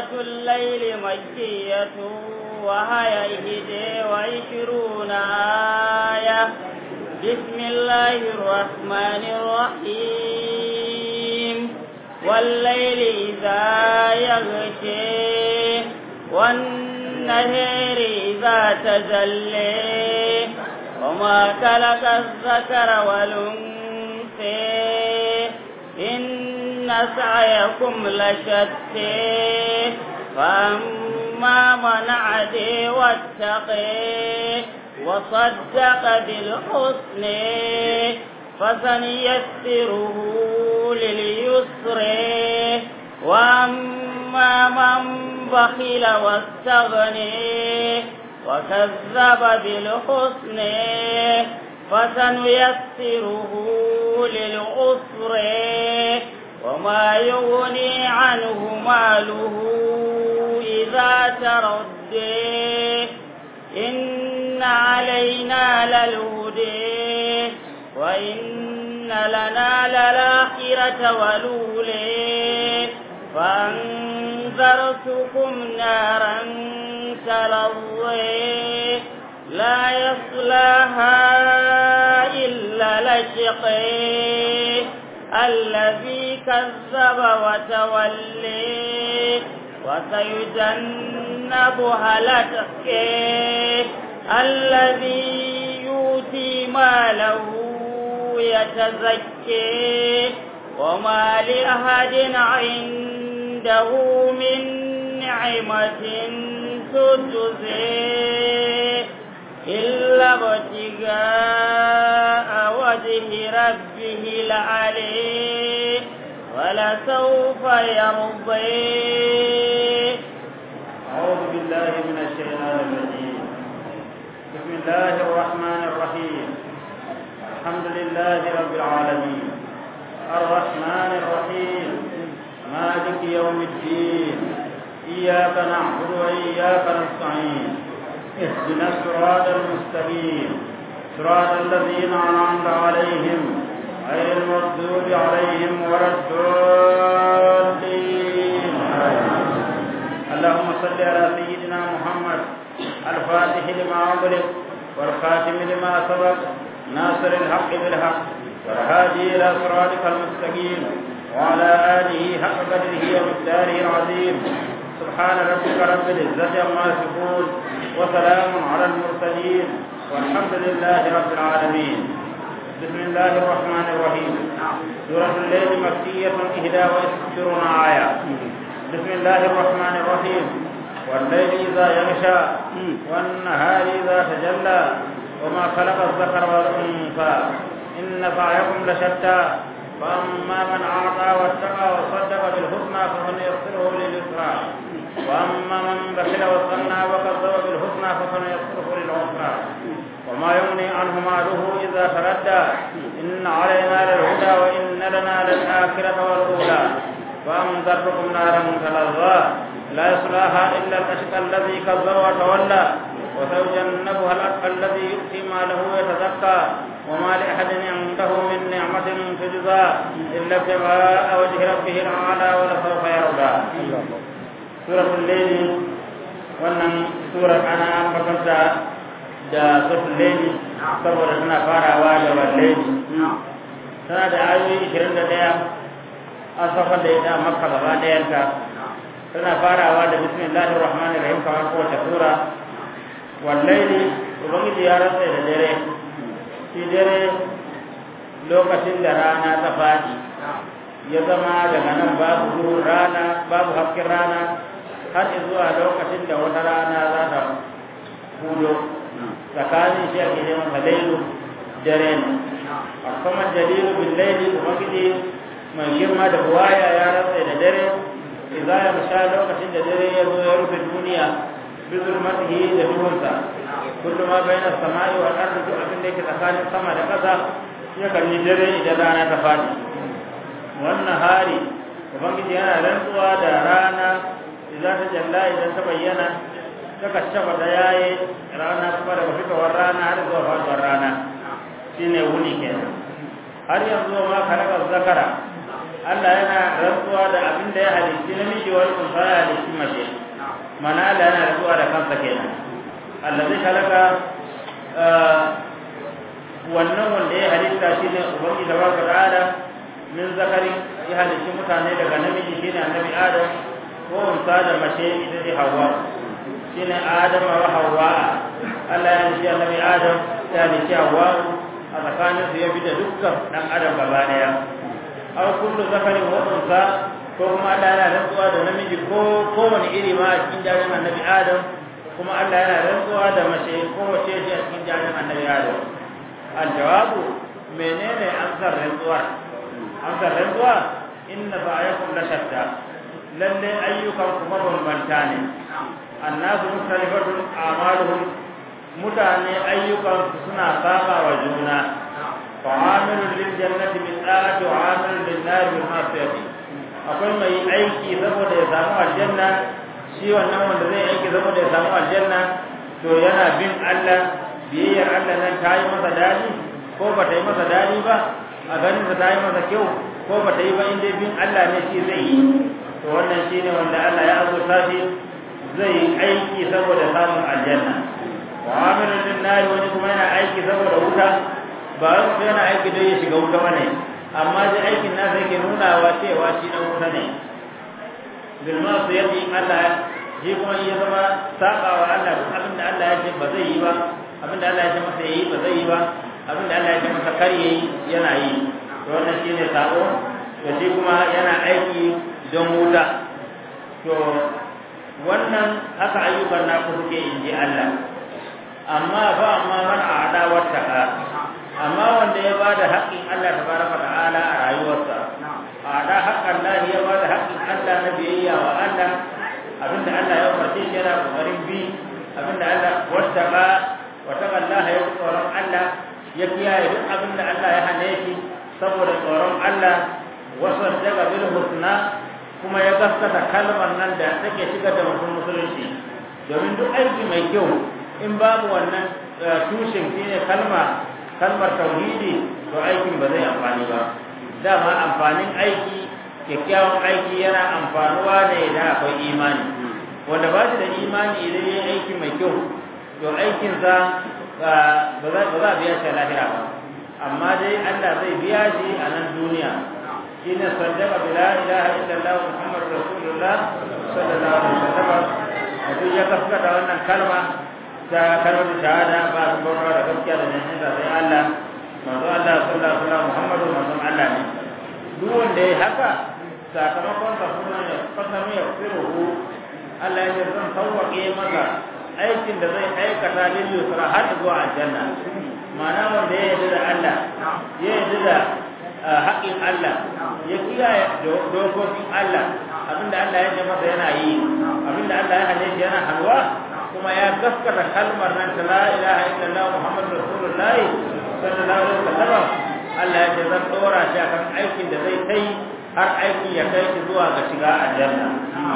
سورة الليل مكية وهي إهدى وعشرون آية بسم الله الرحمن الرحيم والليل إذا يغشي والنهر إذا تجلي وما خلق الذكر والأنثى إن سعيكم لشتى فأما من عدي واتقي وصدق بالحسن فسنيسره لليسر وأما من بخل واستغني وكذب بالحسن فسنيسره للعسر وما يغني عنه ماله إذا تردي إن علينا للهدي وإن لنا للآخرة ولولي فأنذرتكم نارا تلظي لا يصلاها إلا لشقي الذي كذب وتولي وسيجنبها الأتقي الذي يؤتي ماله يتزكي وما لأحد عنده من نعمة تجزي إلا ابتغاء وجه ربه العلي ولسوف يرضي أعوذ بالله من الشيطان الرجيم بسم الله الرحمن الرحيم الحمد لله رب العالمين الرحمن الرحيم مالك يوم الدين إياك نعبد وإياك نستعين اهدنا الصراط المستقيم صراط الذين أنعمت عليهم غير المغضوب عليهم ولا الضالين اللهم صل على سيدنا محمد الفاتح لما أغلق والخاتم لما سبق ناصر الحق بالحق والهادي إلى صراطك المستقيم وعلى آله حق قدره ومقداره العظيم سبحان ربك رب العزة عما يصفون وسلام على المرسلين والحمد لله رب العالمين بسم الله الرحمن الرحيم سورة الليل مكية إحدى وعشرون آية بسم الله الرحمن الرحيم والليل إذا يغشى والنهار إذا تجلى وما خلق الذكر والأنثى إن سعيكم لشتى فأما من أعطى واتقى وصدق بالحسنى فسنيسره لليسرى وأما من بخل واستغنى وكذب بالحسنى فسنيسره للعسرى وما يغني عنه ماله إذا تردى إن علينا للهدى وإن لنا للآخرة والأولى فأنذرتكم نارا تلظى لا يصلاها إلا الأشقى الذي كذب وتولى وسيجنبها الأتقى الذي يؤتي ماله يتزكى وما لأحد عنده من نعمة تجزى إلا ابتغاء وجه ربه الأعلى ولسوف يرضى سورة الليل wannan surar ana ambata da suratul layli saboda tana farawa da wallahi tana da ayoyi 21 an safar da ita makka gaba ɗayanta tana farawa da bismillahir rahmanir rahim kamar kowace sura wallahi ubangiji ya rantsa da dare shi dare lokacin da rana ta faɗi ya zama daga nan babu duhun rana babu hasken rana har zuwa lokacin da wata rana za ta hudo tsakanin shi ake neman lailu dare ne a kuma dalilu bin laili ubangiji mai girma da buwaya ya rantsa da dare idza ya musha lokacin da dare ya zo ya rufe duniya bi zulmatihi da duhunsa kullu ma bayna samai wal ardi duk abin da yake tsakanin sama da ƙasa ya kan yi dare idan rana ta fadi wannan hari ubangiji yana rantsuwa da rana idan ta jalla idan ta bayyana ta kashafa da yayi rana kuma daga fitowar rana har zuwa faduwar rana shine wuni kenan har yanzu ma khalaqa zakara Allah yana rantsuwa da abin da ya halitti namiji wal unsa ya halitti mace mana Allah yana rantsuwa da kansa kenan Allah zai halaka wannan wanda ya halitta shine ubangi da baka da min zakari ya halitti mutane daga namiji shine annabi Adam ko unsa da mace ita ce Hawwa shine Adam wa Hawwa Allah ya halitti annabi Adam ya halitti Hawwa a tsakanin su ya bi da dukkan dan adam gaba daya aw kullu zakarin wa unsa ko kuma Allah yana rantsuwa da namiji ko kowane iri ma a cikin jarin annabi Adam kuma Allah yana rantsuwa da mace ko wace ce a cikin jarin annabi Adam aljawabu menene amsar rantsuwa amsar rantsuwa inna ba'ayakum la shatta lalle ayyukan kuma bambanta ne annasu mustalifatun a'maluhum mutane ayyukan suna saba wa juna fa'amilun lil jannati bil ta'ati wa 'amilun lin nar bil ma'siyati akwai mai aiki saboda ya samu aljanna shi wannan wanda zai aiki saboda ya samu aljanna to yana bin Allah biyayyar Allah nan ta yi masa dadi ko ba ta yi masa dadi ba a ganin ta yi masa kyau ko ba ta yi ba inda bin Allah ne shi zai yi to wannan shine wanda Allah ya azurta shi zai aiki saboda samun aljanna wa amilun lin nar wani kuma yana aiki saboda wuta ba wai yana aiki don ya shiga wuta bane amma dai aikin nasa yake nunawa cewa shi dan wuta ne bil ma su yadi Allah shi kuma ya zama saba wa Allah duk abin da Allah ya ce ba zai yi ba abin da Allah ya ce masa yayi ba zai yi ba abin da Allah ya ce masa kar yayi yana yi to wannan shine sabo to shi kuma yana aiki don wuta to wannan haka ayyukan naku suke inji Allah amma fa amma man a'ada wattaka amma wanda ya bada haƙƙin Allah tabaraka ta'ala a rayuwarsa a'ada haƙƙan Allah ya bada haƙƙin Allah na biyayya wa Allah abinda Allah ya umarce shi yana kokarin bi abinda Allah wattaka wattaka Allah ya tsoron Allah ya kiyaye duk abinda Allah ya hane shi saboda tsoron Allah wasu daga bil husna kuma ya gaskata kalmar nan da take shiga da mutum musulunci domin duk aiki mai kyau in babu wannan tushen shine kalma kalmar tauhidi to aikin ba zai amfani ba dama amfanin aiki kyakkyawan aiki yana amfanuwa ne idan akwai imani wanda ba shi da imani idan yayi aiki mai kyau to aikinsa ba za a biya shi a lahira ba amma dai Allah zai biya shi a nan duniya shine saddaka bi la ilaha illallah muhammadur rasulullah sallallahu alaihi wasallam mutum ya kaskata wannan kalma ta kalmar shahada ba su bauta da gaskiya da jannin da sai Allah manzo Allah sallallahu alaihi wasallam muhammadu manzon Allah ne duk wanda ya haka sakamakon sa kuma ya fasamu ya firuhu Allah ya ce zan sauwaƙe masa aikin da zai aikata lil yusra har zuwa aljanna ma'ana wanda ya yarda da Allah ya yarda da haƙƙin Allah ya kiyaye dokokin Allah abinda Allah ya ce masa yana yi abinda Allah ya hane shi yana halwa kuma ya gaskata kalmar nan ta la ilaha illallah muhammadur rasulullah sallallahu alaihi wasallam Allah ya ce zan dora shi akan aikin da zai kai har aikin ya kai shi zuwa ga shiga aljanna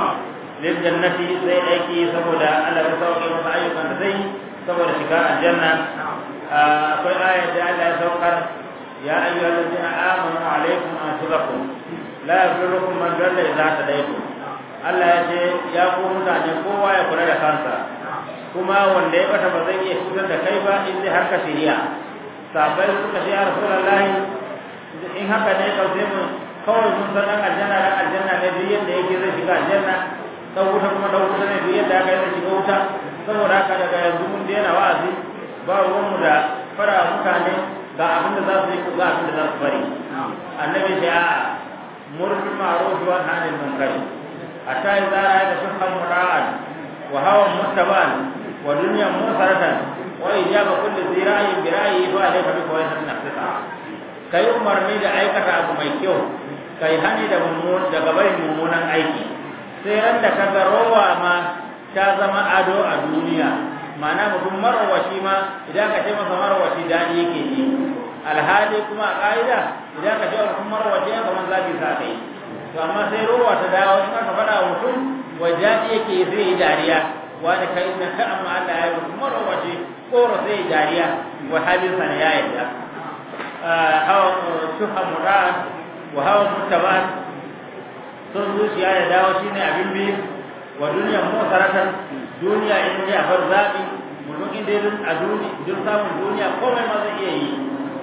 lil jannati zai aiki saboda Allah ya sauke masa ayyukan da zai saboda shiga aljanna akwai ayat da Allah ya saukar يا أيها الذين آمنوا عليكم أنفسكم لا يضركم من ضل إذا هديتم Allah ya ce ya ku mutane kowa ya kula da kansa kuma wanda ya bata ba zai iya cutar da kai ba in dai har ka shirya sabai suka ce ya rasulullahi in haka ne kauce mu kawai mun san dan aljanna dan aljanna ne duk yadda yake zai shiga aljanna dan wuta kuma dan wuta ne duk yadda aka yi zai shiga wuta saboda haka daga yanzu mun daina wa'azi ba ruwanmu da fara mutane ga abin da za su yi ga abin da za su bari annabi ce a murfi ma'ruf wa hanil munkar hatta idza ra'ayta shukhan mura'an wa hawan muttaban wa dunyan musaratan wa ijaba kulli zira'i bi ra'yi fa alayka bi qawli nafsika kai umarni da aikata abu mai kyau kai hani da mummun daga barin mummunan aiki sai ran da ka ga rowa ma ta zama ado a duniya ma'ana mutum marwashi ma idan ka ce masa marwashi daɗi yake ji alhali kuma a ƙa'ida idan ka ce wa mutum marwashi ya kamar zafi sa kai to amma sai rowa ta dawo in aka faɗa wa mutum wa daɗi yake zai yi dariya wani kai na ka amma Allah ya yi mutum marwashi koro sai yi dariya wa halin sa ne ya yarda hawa shuha murad wa hawa muttaban son zuciya ya dawo shine abin biyu wa duniya mutaratan duniya in ne a bar zabi mutum inda ya a duniya duk samun duniya komai ma zai iya yi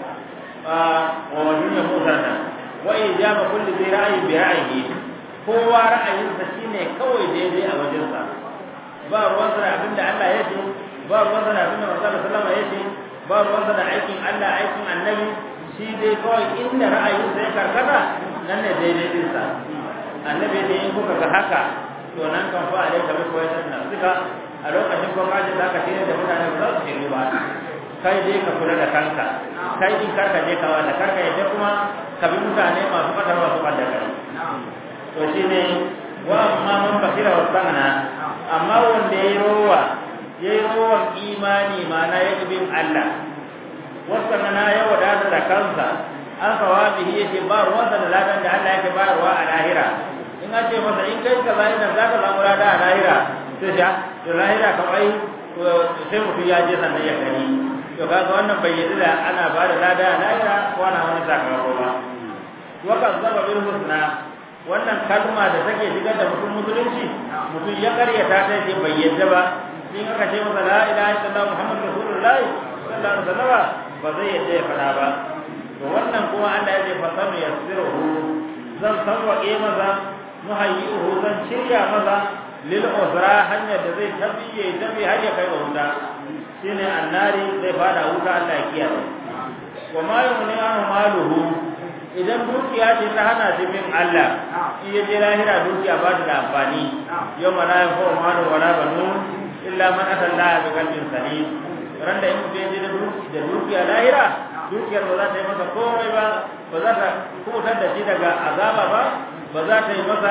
wa duniya mutaratan wa ijaba kulli zai ra'ayi bi ra'ayi kowa ra'ayinsa shine kawai daidai a wajensa ba ruwansa da abinda Allah ya ce ba ruwansa da abinda Rasulullah sallallahu alaihi ya ce ba ruwansa da aikin Allah aikin annabi shi dai kawai inda ra'ayinsa ya karkata nan ne daidai dinsa annabi ne in kuka ga haka to nan kan fa alai kamar koyar da nan suka a lokacin ko kaje za ka tare da mutane ba za su shiru ba kai dai ka kula da kanka kai din karka je ka wanda karka yadda kuma ka bi mutane masu fatar masu fadda kai to shine wa amma man basira wa sana amma wanda yayi rowa yayi rowan imani mana ya bin Allah wasa na ya wadata da kansa an sawabihi yake ba ruwansa da ladan da Allah yake bayarwa a lahira in an ce masa in kai kaza idan za ka samu lada a lahira sai sha to lahira kawai sai mutum ya je sannan ya gani to kaga wannan bai yi da ana ba da lada a lahira ko ana wani sakamako ba waka zaba bil husna wannan kalma da take shigar da mutum musulunci mutum ya karyata ta ce bai yadda ba in aka ce masa la ilaha illallah muhammadu rasulullah sallallahu alaihi wasallam ba zai yadda ya fada ba to wannan kuma Allah ya ce fa sanu yasiruhu zan sawwaƙe maza muhayyi'uhu zan shirya maza lil usra hanyar da zai tabiye tabi har ya kai wuta shine annari zai fada wuta Allah ya kiyaye wa ma yumni an maluhu idan dukiya ce ta hana shi bin Allah in ya je lahira dukiya ba ta da amfani yau ma la yanfa malu wala banun illa man ata Allah bi qalbin salim ran da in mutum ya je da dukiya lahira dukiyar ba za ta yi masa komai ba ba za ta kubutar da shi daga azaba ba ba za ta yi masa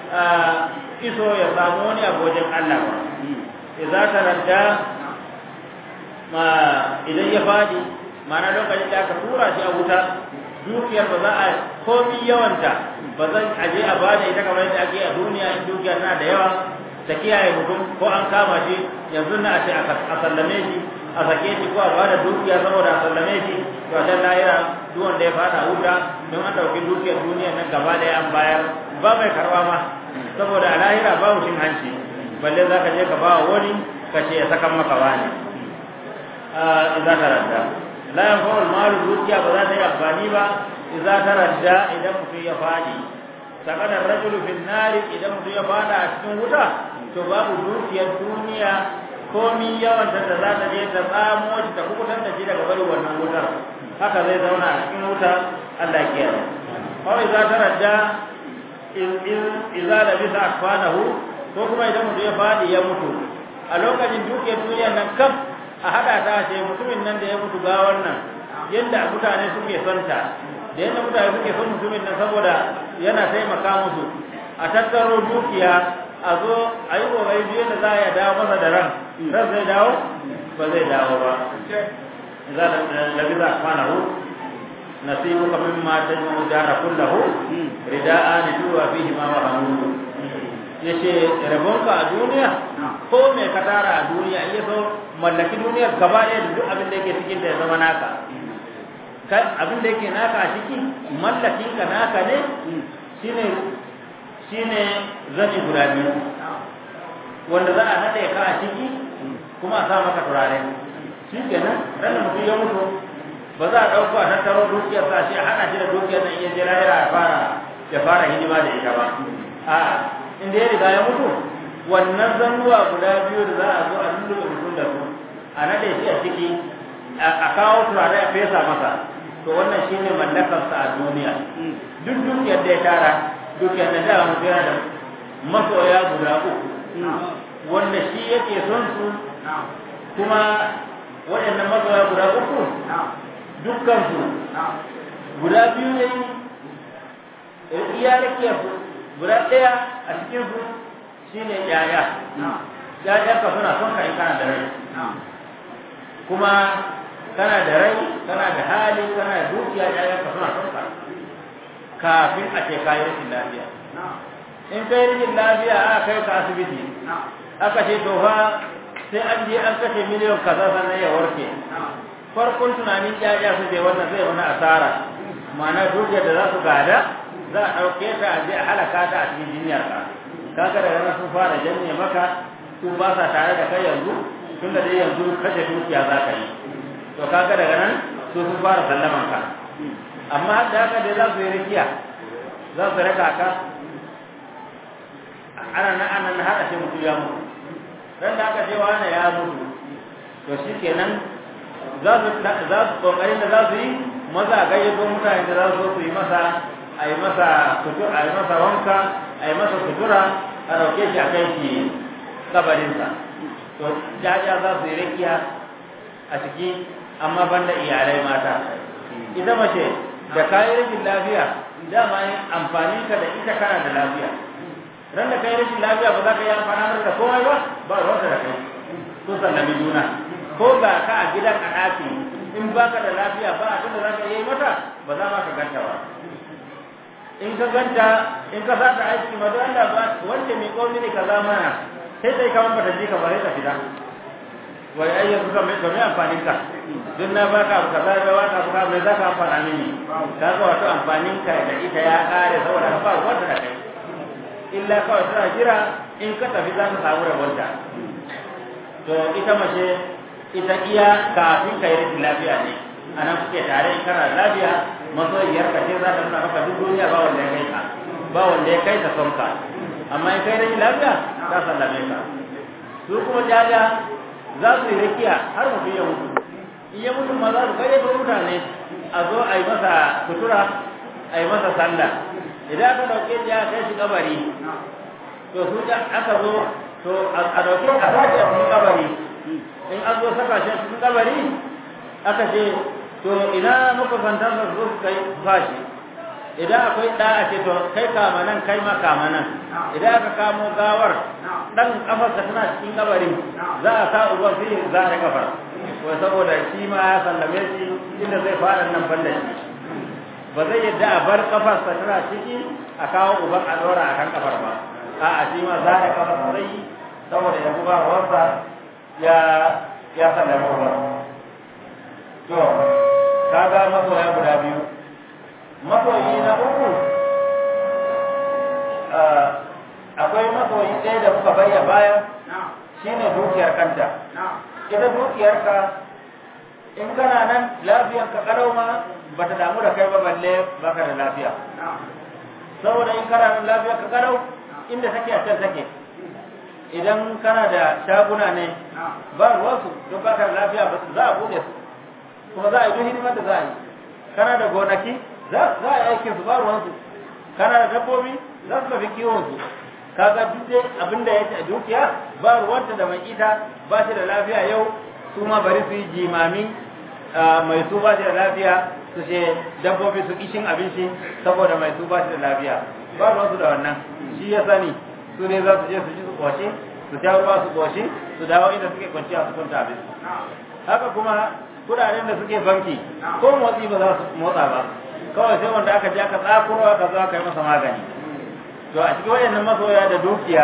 iso ya samu wani abu wajen Allah ba idza taradda ma idan ya fadi ma'ana lokacin da aka tura shi a wuta dukiyar ba za a komi yawanta ba zan aje a bada ita kamar yadda ake a duniya in dukiya tana da yawa ta kiyaye mutum ko an kama shi yanzu na a ce a sallame shi a sake shi ko a bada dukiya saboda a sallame shi to a can lahira duk wanda ya fada wuta don an dauki dukiyar duniya nan gaba da an bayar ba mai karba ma saboda a lahira babu cin hanci balle za ka je ka ba wani ka ce ya sakan maka wani idan ka radda la yanfa'ul malu dukiya ba za ta yi amfani ba idan ta radda idan mutum ya fadi sakana rajulu fil nari idan mutum ya fada a cikin wuta to babu dukiyar duniya komi yawan ta da za ta je ta tsamo shi ta kubutar da shi daga bari wannan wutar haka zai zauna a cikin wuta Allah ya kiyaye kawai za ta radda idza labisa akfanahu ko kuma idan mutum ya fadi ya mutu a lokacin dukiyar duniya nan kam a hada ta ce mutumin nan da ya mutu ga wannan yadda mutane suke son ta da yadda mutane suke son mutumin nan saboda yana taimaka musu a tattaro dukiya a zo a yi kokari duk yadda za a iya dawo masa da ran ran zai dawo ba zai dawo ba za a labi za a kwana hu nasibu ka min ma ta yi dara kullahu rida'a ni tuwa fihi ma wa hannu ya ce rabonka a duniya ko mai ka tara a duniya iya so mallaki duniyar gaba ɗaya da duk abin da yake cikin da ya zama naka abin da yake naka a ciki mallakin ka naka ne shine shine zani guda biyu wanda za a haɗe ka a ciki kuma a sa maka turare shi kenan ran da mutum ya mutu ba za a ɗauko a tattaro dukiyar sa shi a haɗa shi da dukiyar nan iya je lahira ya fara ya fara hidima da ita ba a'a inda ya riga ya mutu wannan zannuwa guda biyu da za a zo a lulluɓe mutum da su a naɗe shi a ciki a kawo turare a fesa masa to wannan shine mallakarsa a duniya duk dukiyar da ya tara dukiyar da da mutum yana da masoya guda uku wanda shi yake son su kuma waɗannan masoya guda uku dukkansu guda biyu ne iya rake guda ɗaya a cikin su shine yaya yaya ka suna son ka in kana da rai kuma kana da rai kana da hali kana da dukiya yaya ka suna son ka kafin a ce kayi rashin lafiya in kai rashin lafiya aka kai ka asibiti aka ce to fa sai an je an kashe miliyan kaza sannan ya warke farkon tunanin yaya su je wannan zai wani asara ma'ana dukiyar da za su gada za a ɗauke ta a je a halaka ta a cikin jinyar ka kaga daga nan sun fara janye maka su ba sa tare da kai yanzu tun da dai yanzu kashe dukiya za ka yi to kaga daga nan su sun fara sallaman ka amma har da haka dai za su yi rikiya za su raka ka ana nan ana nan har a ce mutu ya mutu ran da aka ce wani ya mutu to shi kenan za su za su kokarin da za su yi maza a gayyato mutane da za su su yi masa a yi masa sutura a yi masa wanka a yi masa sutura a dauke shi a kai shi kabarinsa to jaja za su yi rakiya a ciki amma banda iyalai mata ita mace da kayi rashin lafiya dama yin amfani ka da ita kana da lafiya ran da kai rashin lafiya ba za ka yi amfani da komai ba ba ruwanta da kai sun sallami juna ko ga ka a gidan a ɗaki in baka da lafiya ba abin da za ka yi mata ba za ma ka ganta ba in ka ganta in ka saka aiki ma don Allah ba wanda mai komi ne ka zamana sai sai kaman bata ji ka ba sai ka fita wai ai yanzu ka mai mai amfanin ka don na baka abu kaza da waka abu kaza mai zaka amfana mini ka ga wato amfanin ka da ita ya kare saboda ka ba wanda da kai illa kawai tana jira in ka tafi za ka samu rabonta to ita mace ita iya kafin ka yi rashin lafiya ne a nan kuke tare in kana lafiya masoyiyar ka ce za ta nuna maka duk duniya ba wanda ya kai ka ba wanda ya kai ta son ka amma in kai rashin lafiya za sallame ka su kuma jaja za su yi rakiya har mutum ya mutu in ya mutu ma za su kai mutane a zo a yi masa sutura a yi masa sallah idan aka dauke shi aka kai shi kabari to su aka zo to a dauke a sake a cikin kabari in an zo saka shi cikin kabari aka ce to ina muka fantar da zo kai fashi idan akwai da a ce to kai kama nan kai ma kama nan idan aka kamo gawar dan kafarsa tana cikin kabari za a sa ruwan sai za a kafar wai saboda shi ma ya sallame shi inda zai fara nan banda shi ba zai yadda a bar kafarsa tana ciki a kawo uban a dora a kan kafar ba a'a shi ma za a kafar zai saboda ya buga ruwansa ya ya sallama ruwan to kaga masoya guda biyu masoyi na uku akwai masoyi ɗaya da muka bayya baya shine dukiyar kanta ita dukiyarka in kana nan lafiyar ka karau ma bata damu da kai ba balle baka da lafiya saboda in kana nan lafiyar ka karau inda take a can take idan kana da shaguna ne ba ruwansu don baka da lafiya za a bude su kuma za a yi duk hidimar da za a yi kana da gonaki za a yi aikin su ba ruwansu kana da dabbobi za su tafi kiwon su kaga duk dai abin da yake a dukiya ba ruwanta da mai ita ba shi da lafiya yau su ma bari su yi jimamin mai su ba shi da lafiya su ce dabbobi su kishin abinci saboda mai su ba shi da lafiya ba ruwansu da wannan shi ya sani su ne za su je su ji su kwashe su sha ruwa su kwashe su dawo inda suke kwanciya su kwanta abin haka kuma kudaden da suke banki ko motsi ba za su motsa ba kawai sai wanda aka je aka tsakuro aka zo aka yi masa magani to a cikin wayannan masoya da dukiya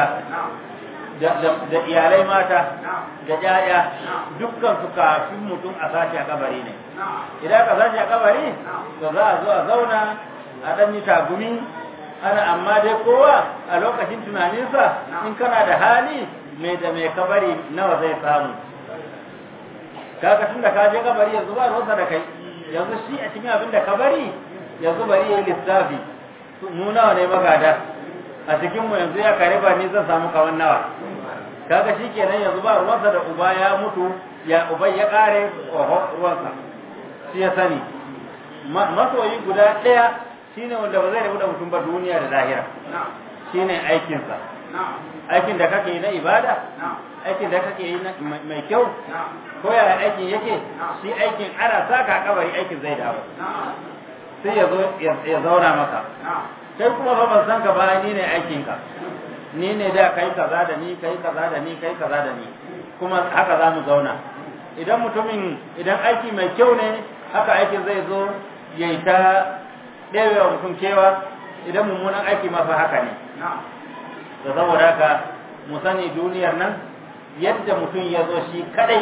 da iyalai mata da ƴaƴa dukkan su kafin mutum a sace a kabari ne idan aka sace a kabari to za a zo a zauna a ɗan yi tagumi ana amma dai kowa a lokacin tunaninsa in kana da hali mai da mai kabari nawa zai samu kaga tun da ka je kabari yanzu ba ruwansa da kai yanzu shi a cikin abin da kabari yanzu bari yayi lissafi mu nawa ne magada a cikin mu yanzu ya kare ba ni zan samu kawan nawa kaga shi kenan yanzu ba ruwansa da uba ya mutu ya uban ya kare oho ruwansa shi ya sani masoyi guda ɗaya shine wanda ba zai rabu da mutum ba duniya da lahira shine aikinsa aikin da kake yi na ibada aikin da kake yi mai kyau ko yaya aikin yake shi aikin ana saka kabari aikin zai dawo sai ya zo ya zauna maka kai kuma fa ban san ka ba ni ne aikin ka ni ne da kai kaza da ni kai kaza da ni kai kaza da ni kuma haka za mu zauna idan mutumin idan aiki mai kyau ne haka aikin zai zo ya yi ta ɗewewa mutum kewa idan mummunan aiki ma fa haka ne da saboda haka mu sani duniyar nan yadda mutum ya zo shi kadai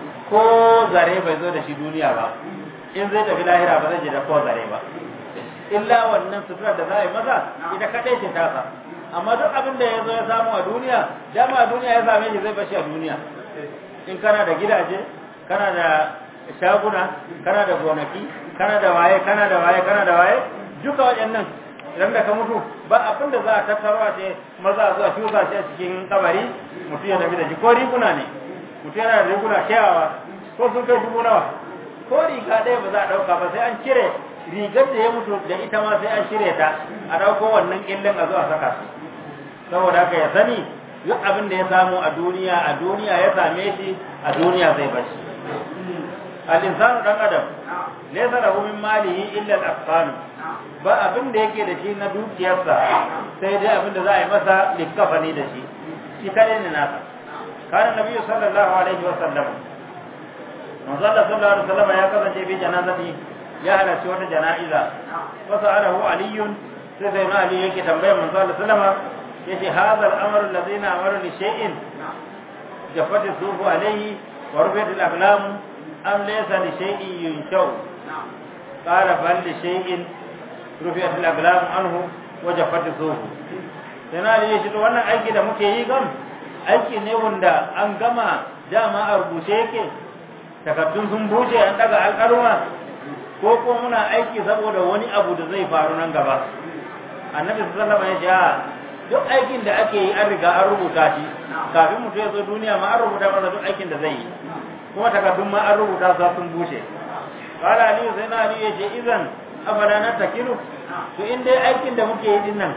ko zare bai zo da shi duniya ba in zai tafi lahira ba zai je da ko zare ba illa wannan sutura da za a yi masa ita kadai ce tasa amma duk abin da ya zo ya samu a duniya dama a duniya ya same shi zai bashi a duniya in kana da gidaje kana da shaguna kana da gonaki kana da waye kana da waye kana da waye duka waɗannan idan da ka mutu ba abin da za a tattaro a ce maza zuwa shuka shi a cikin kabari mutum ya tafi da shi ko riguna ne mutum yana da riguna kyawawa ko sun kai dubu nawa ko riga ɗaya ba za a ɗauka ba sai an cire rigar da ya mutu da ita ma sai an cire ta a ɗauko wannan ƙillin a zo a saka su saboda haka ya sani duk abin da ya samu a duniya a duniya ya same shi a duniya zai bashi al-insanu dan adam laysa lahu min malihi illa al-aqsan ba abin da yake da shi na dukiyarsa sai dai abin da za a yi masa likafani da shi shi kadai ne nasa kana nabiyyu sallallahu alaihi wa sallam manzo Allah sallallahu alaihi wa sallam ya kasance bi janazati ya halarci wata jana'iza wa sa'alahu aliyun sai sai na ali yake tambayar manzo Allah sallama yace hadha al-amru alladhi na'malu li shay'in jaffat sufu alayhi wa rufiyat al-aqlam am laysa li shay'in yunshau qala bal li shay'in rufiyat al-aqlam anhu wa jaffat sufu sai na ali yace wannan aiki da muke yi gam aiki ne wanda an gama dama a rubuce yake takaddun sun buce an daga alƙaluma ko ko muna aiki saboda wani abu da zai faru nan gaba annabi sallallahu alaihi wasallam ya ce duk aikin da ake yi an riga an rubuta shi kafin mutum ya zo duniya ma an rubuta masa duk aikin da zai yi kuma takardun ma an rubuta su sun bushe qala ali sai na ali ya ce idan afala na takilu to in dai aikin da muke yi din nan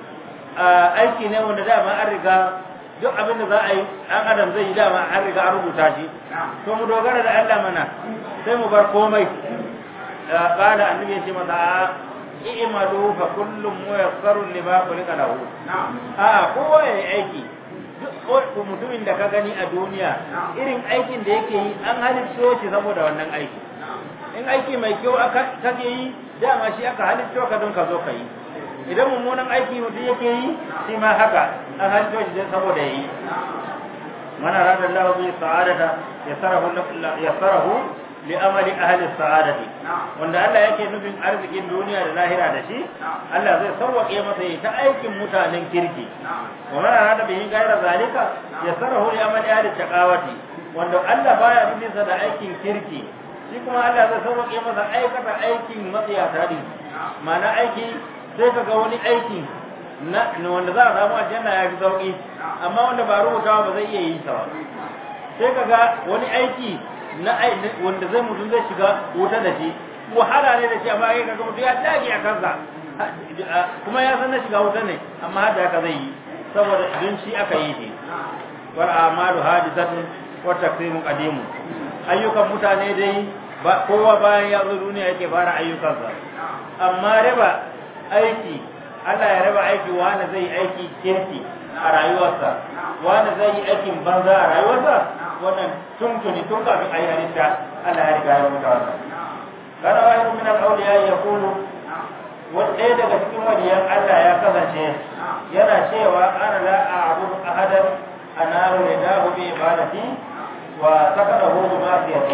aiki ne wanda dama an riga duk abin da za a yi an adam zai yi dama an riga an rubuta shi to mu dogara da Allah mana sai mu bar komai qala annabi ya ce masa i'malu fa kullum muyassarun lima khuliqa lahu a kowa yayi aiki duk mutumin da ka gani a duniya irin aikin da yake yi an halitto shi saboda wannan aiki in aiki mai kyau aka kake yi dama shi aka halitto ka don ka zo ka yi idan mummunan aiki mutum yake yi shi ma haka an halitto shi saboda yi man arada Allah bi sa'adata yasarahu yasarahu li amali ahli sa'adati wanda Allah yake nufin arzikin duniya da lahira da shi Allah zai sauwake masa yi ta aikin mutanen kirki wa man arada bihi ghayra zalika yasarahu li amali ahli taqawati wanda Allah baya nufin sa da aikin kirki shi kuma Allah zai sauwake masa aikata aikin matsiyata din ma'ana aiki sai ka ga wani aiki na wanda za a samu aljanna ya fi sauki amma wanda ba rubutawa ba zai iya yi sa ba sai ka ga wani aiki na wanda zai mutum zai shiga wuta da shi wahala ne da shi amma kai kaga mutum ya dage a kansa kuma ya san na shiga wuta ne amma hada haka zai yi saboda don shi aka yi shi wal amalu hadisatun wa taqsimu qadimu ayyukan mutane dai ba kowa bayan ya zo duniya yake fara ayyukansa amma raba aiki Allah ya raba aiki wani zai aiki kirki a rayuwarsa wani zai yi aikin banza a rayuwarsa wannan tuntuni tun kafin a yi halitta Allah ya riga ya mutu wannan kana wani min al-awliya ya kulu wanda daga cikin waliyan Allah ya kasance yana cewa ana la a'budu ahadan anaru lidahu bi ibadati wa sakadahu bi ma'siyati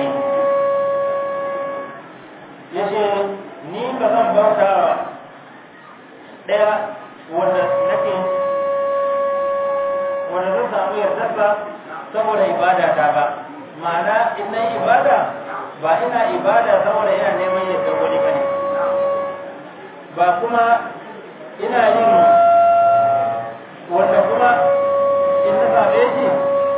yace ni ba zan bauta daya wanda nake wanda zan samu yardarsa saboda ibada ta ba ma'ana in na ibada ba ina ibada saboda ina neman yadda wani bane ba kuma ina yin wanda kuma in na same shi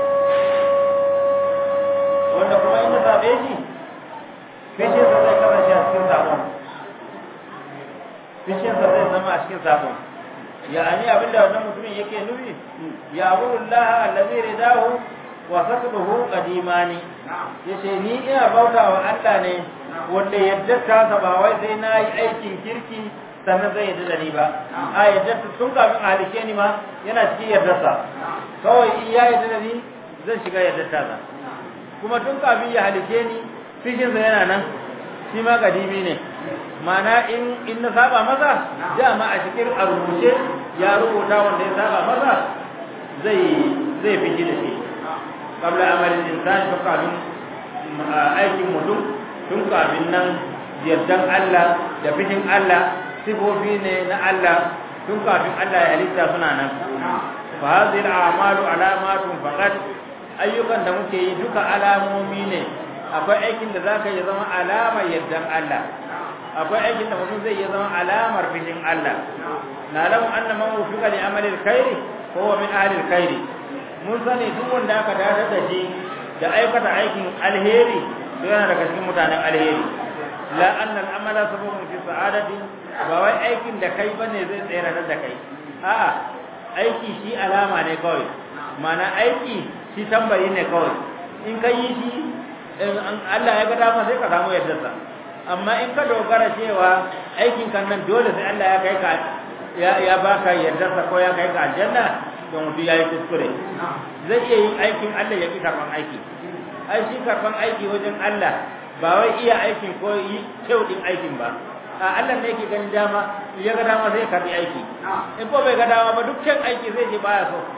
wanda kuma in na same shi fishinsa zai kasance a cikin sabon fishinsa zai zama a cikin sabon يعني abinda wannan mutumin yake nufi ya Allah allazi ridahu wa sakduhu qadimani yace ni ina bautawa Allah ne wanda yadda ta ba wai sai na yi aikin kirki sannan zai yadda da ni ba a yadda tun kafin halice ni ma yana cikin yardarsa kawai in ya yadda da ni zan shiga yadda ta kuma tun kafin ya halice ni fishinsa yana nan shi ma kadimi ne mana in in na saba maza dama a cikin a rubuce ya rubuta wanda ya saba maza zai zai fiji da shi kabla amalin insan tun kafin aikin mutum tun kafin nan yardan Allah da fijin Allah sifofi ne na Allah tun kafin Allah ya halitta suna nan fa hadhihi al-a'malu alamatun faqat ayyukan da muke yi duka alamomi ne akwai aikin da zaka yi zama alamar yardan Allah akwai aikin da mutum zai yi zama alamar fishin Allah na lamu anna man wufiqa li amali alkhairi fa huwa min ahli alkhairi mun sani duk wanda aka dadar da shi da aikata aikin alheri to yana daga cikin mutanen alheri la anna al-amala sababun fi sa'adati ba wai aikin da kai bane zai tsere da kai a'a aiki shi alama ne kawai mana aiki shi tambayi ne kawai in ka yi shi Allah ya ga dama sai ka samu yardarsa amma in ka dogara cewa aikin kan nan dole sai Allah ya kai ka ya ya baka yardarsa ko ya kai ka aljanna don mutum ya yi kuskure zai iya yin aikin Allah ya fi karban aiki ai shi karban aiki wajen Allah ba wai iya aikin ko yi kyau din aikin ba a Allah ne yake ganin dama ya ga dama sai karbi aiki in ko bai ga dama ba dukkan aiki zai ji baya so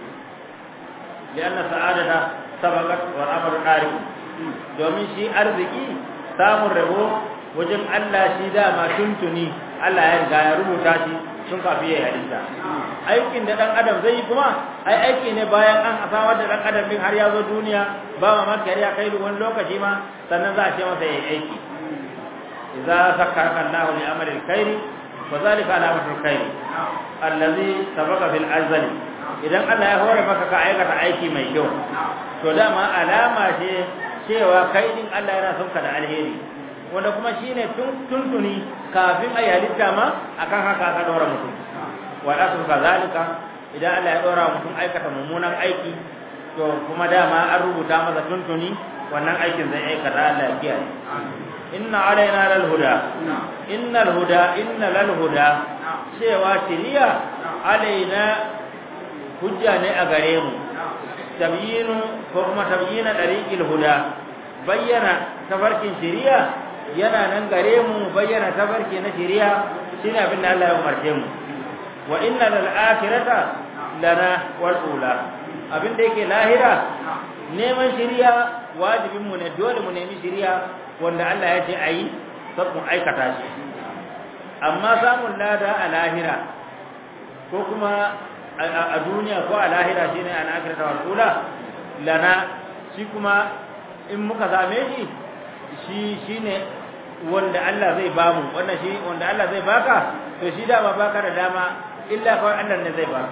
lianna sa'adata sabaqat wa amru qari domin shi arziki samun rabo wajen Allah shi dama tuntuni Allah ya riga ya rubuta shi tun kafi ya halitta aikin da dan adam zai yi kuma ai aiki ne bayan an samar da dan adam din har ya zo duniya ba ma maka ya kai wani lokaci ma sannan za a ce masa yayi aiki idza sakkara Allahu li amri alkhairi wa zalika alamatu alkhairi allazi sabaqa fil azali idan Allah ya hore maka ka aikata aiki mai kyau to dama alama ce cewa kai din Allah yana son ka da alheri wanda kuma shine tuntuni kafin a halitta ma akan haka aka dora mutum wa asu kazalika idan Allah ya dora mutum aikata mummunan aiki to kuma dama an rubuta masa tuntuni wannan aikin zai aikata Allah ya kiyaye inna alaina lal huda innal huda inna lal huda cewa shiriya alaina hujja ne a gare mu tabyinu ko kuma tabyina dariqil huda bayyana tafarkin shiriya yana nan gare mu bayyana tafarki na shiriya shine abin da Allah ya umarce mu wa inna lil akhirata lana wal ula abin da yake lahira neman shiriya wajibin mu ne dole mu nemi shiriya wanda Allah ya ce ayi sai mu aikata shi amma samun lada a lahira ko kuma a duniya ko a lahira shine an akhirata wal ula lana shi kuma in muka same shi shi shine wanda Allah zai bamu wannan shi wanda Allah zai baka to shi dama baka da dama illa kawai Allah ne zai baka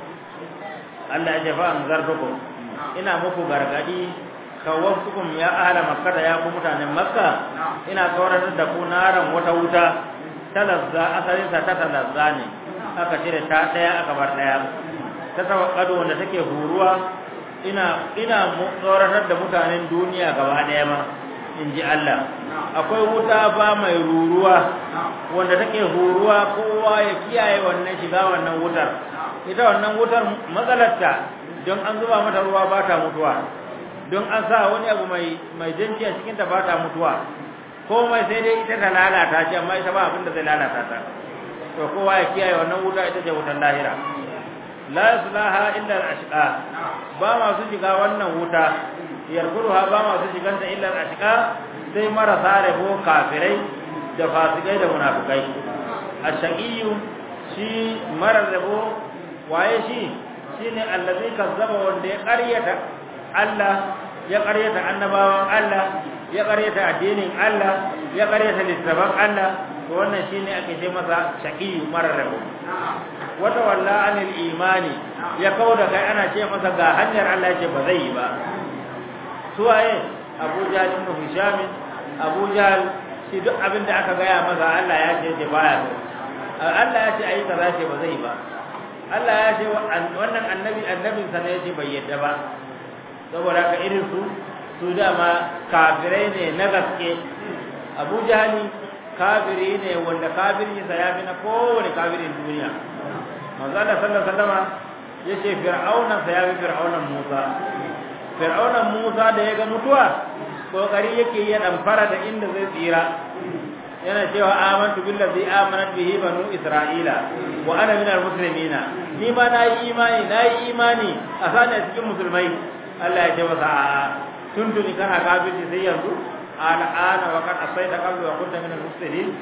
Allah ya jafa an zartukum ina muku gargadi kawaftukum ya ahla makka da ya ku mutanen makka ina tsoratar da ku naran wata wuta talazza asalin ta talazza ne aka cire ta daya aka bar daya ta tawakkado wanda take huruwa ina ina tsoratar da mutanen duniya gaba daya ma in ji Allah akwai wuta ba mai ruruwa wanda take huruwa kowa ya kiyaye wannan shiga wannan wutar ita wannan wutar matsalarta don an zuba mata ruwa ba ta mutuwa don an sa wani abu mai mai janci a cikin ta ba ta mutuwa komai sai dai ita ta lalata shi amma ita ba abin da zai lalata ta to kowa ya kiyaye wannan wuta ita ce wutar lahira la yaslaha illa al-ashqa ba masu shiga wannan wuta yarkuruha ba masu shiganta illa al-ashqa sai marasa rabo kafirai da fasikai da munafikai ash-shaqiyyu shi marar rabo waye shi shine allazi kazzaba wanda ya ƙaryata Allah ya ƙaryata annabawan Allah ya ƙaryata addinin Allah ya ƙaryata littafan Allah to wannan shine ake ce masa shaqiyyu marar rabo wata walla anil imani ya kauda kai ana ce masa ga hanyar Allah ce ba zai yi ba suwaye Abu Jahl ibn Hisham Abu Jahl shi duk abin da aka gaya masa Allah ya ce baya so Allah ya ce ayi kaza ce ba zai ba Allah ya ce wannan annabi annabin sa ne ya ce bai yadda ba saboda ka irin su su dama kafirai ne na gaske Abu Jahl kafiri ne wanda kafirin sa ya fi na kowane kafirin duniya manzo Allah sallallahu alaihi wasallam yace fir'auna sa ya fi fir'aunan Musa fir'aunan Musa da ya ga mutuwa kokari yake ya dan fara da inda zai tsira yana cewa amantu billazi amanat bihi banu isra'ila wa ana minal muslimina ni ma nayi imani nayi imani a sani cikin musulmai Allah ya ce masa a tuntuni kana kafirci sai yanzu al'ana wa kad asaita qablu wa kunta minal mufsidin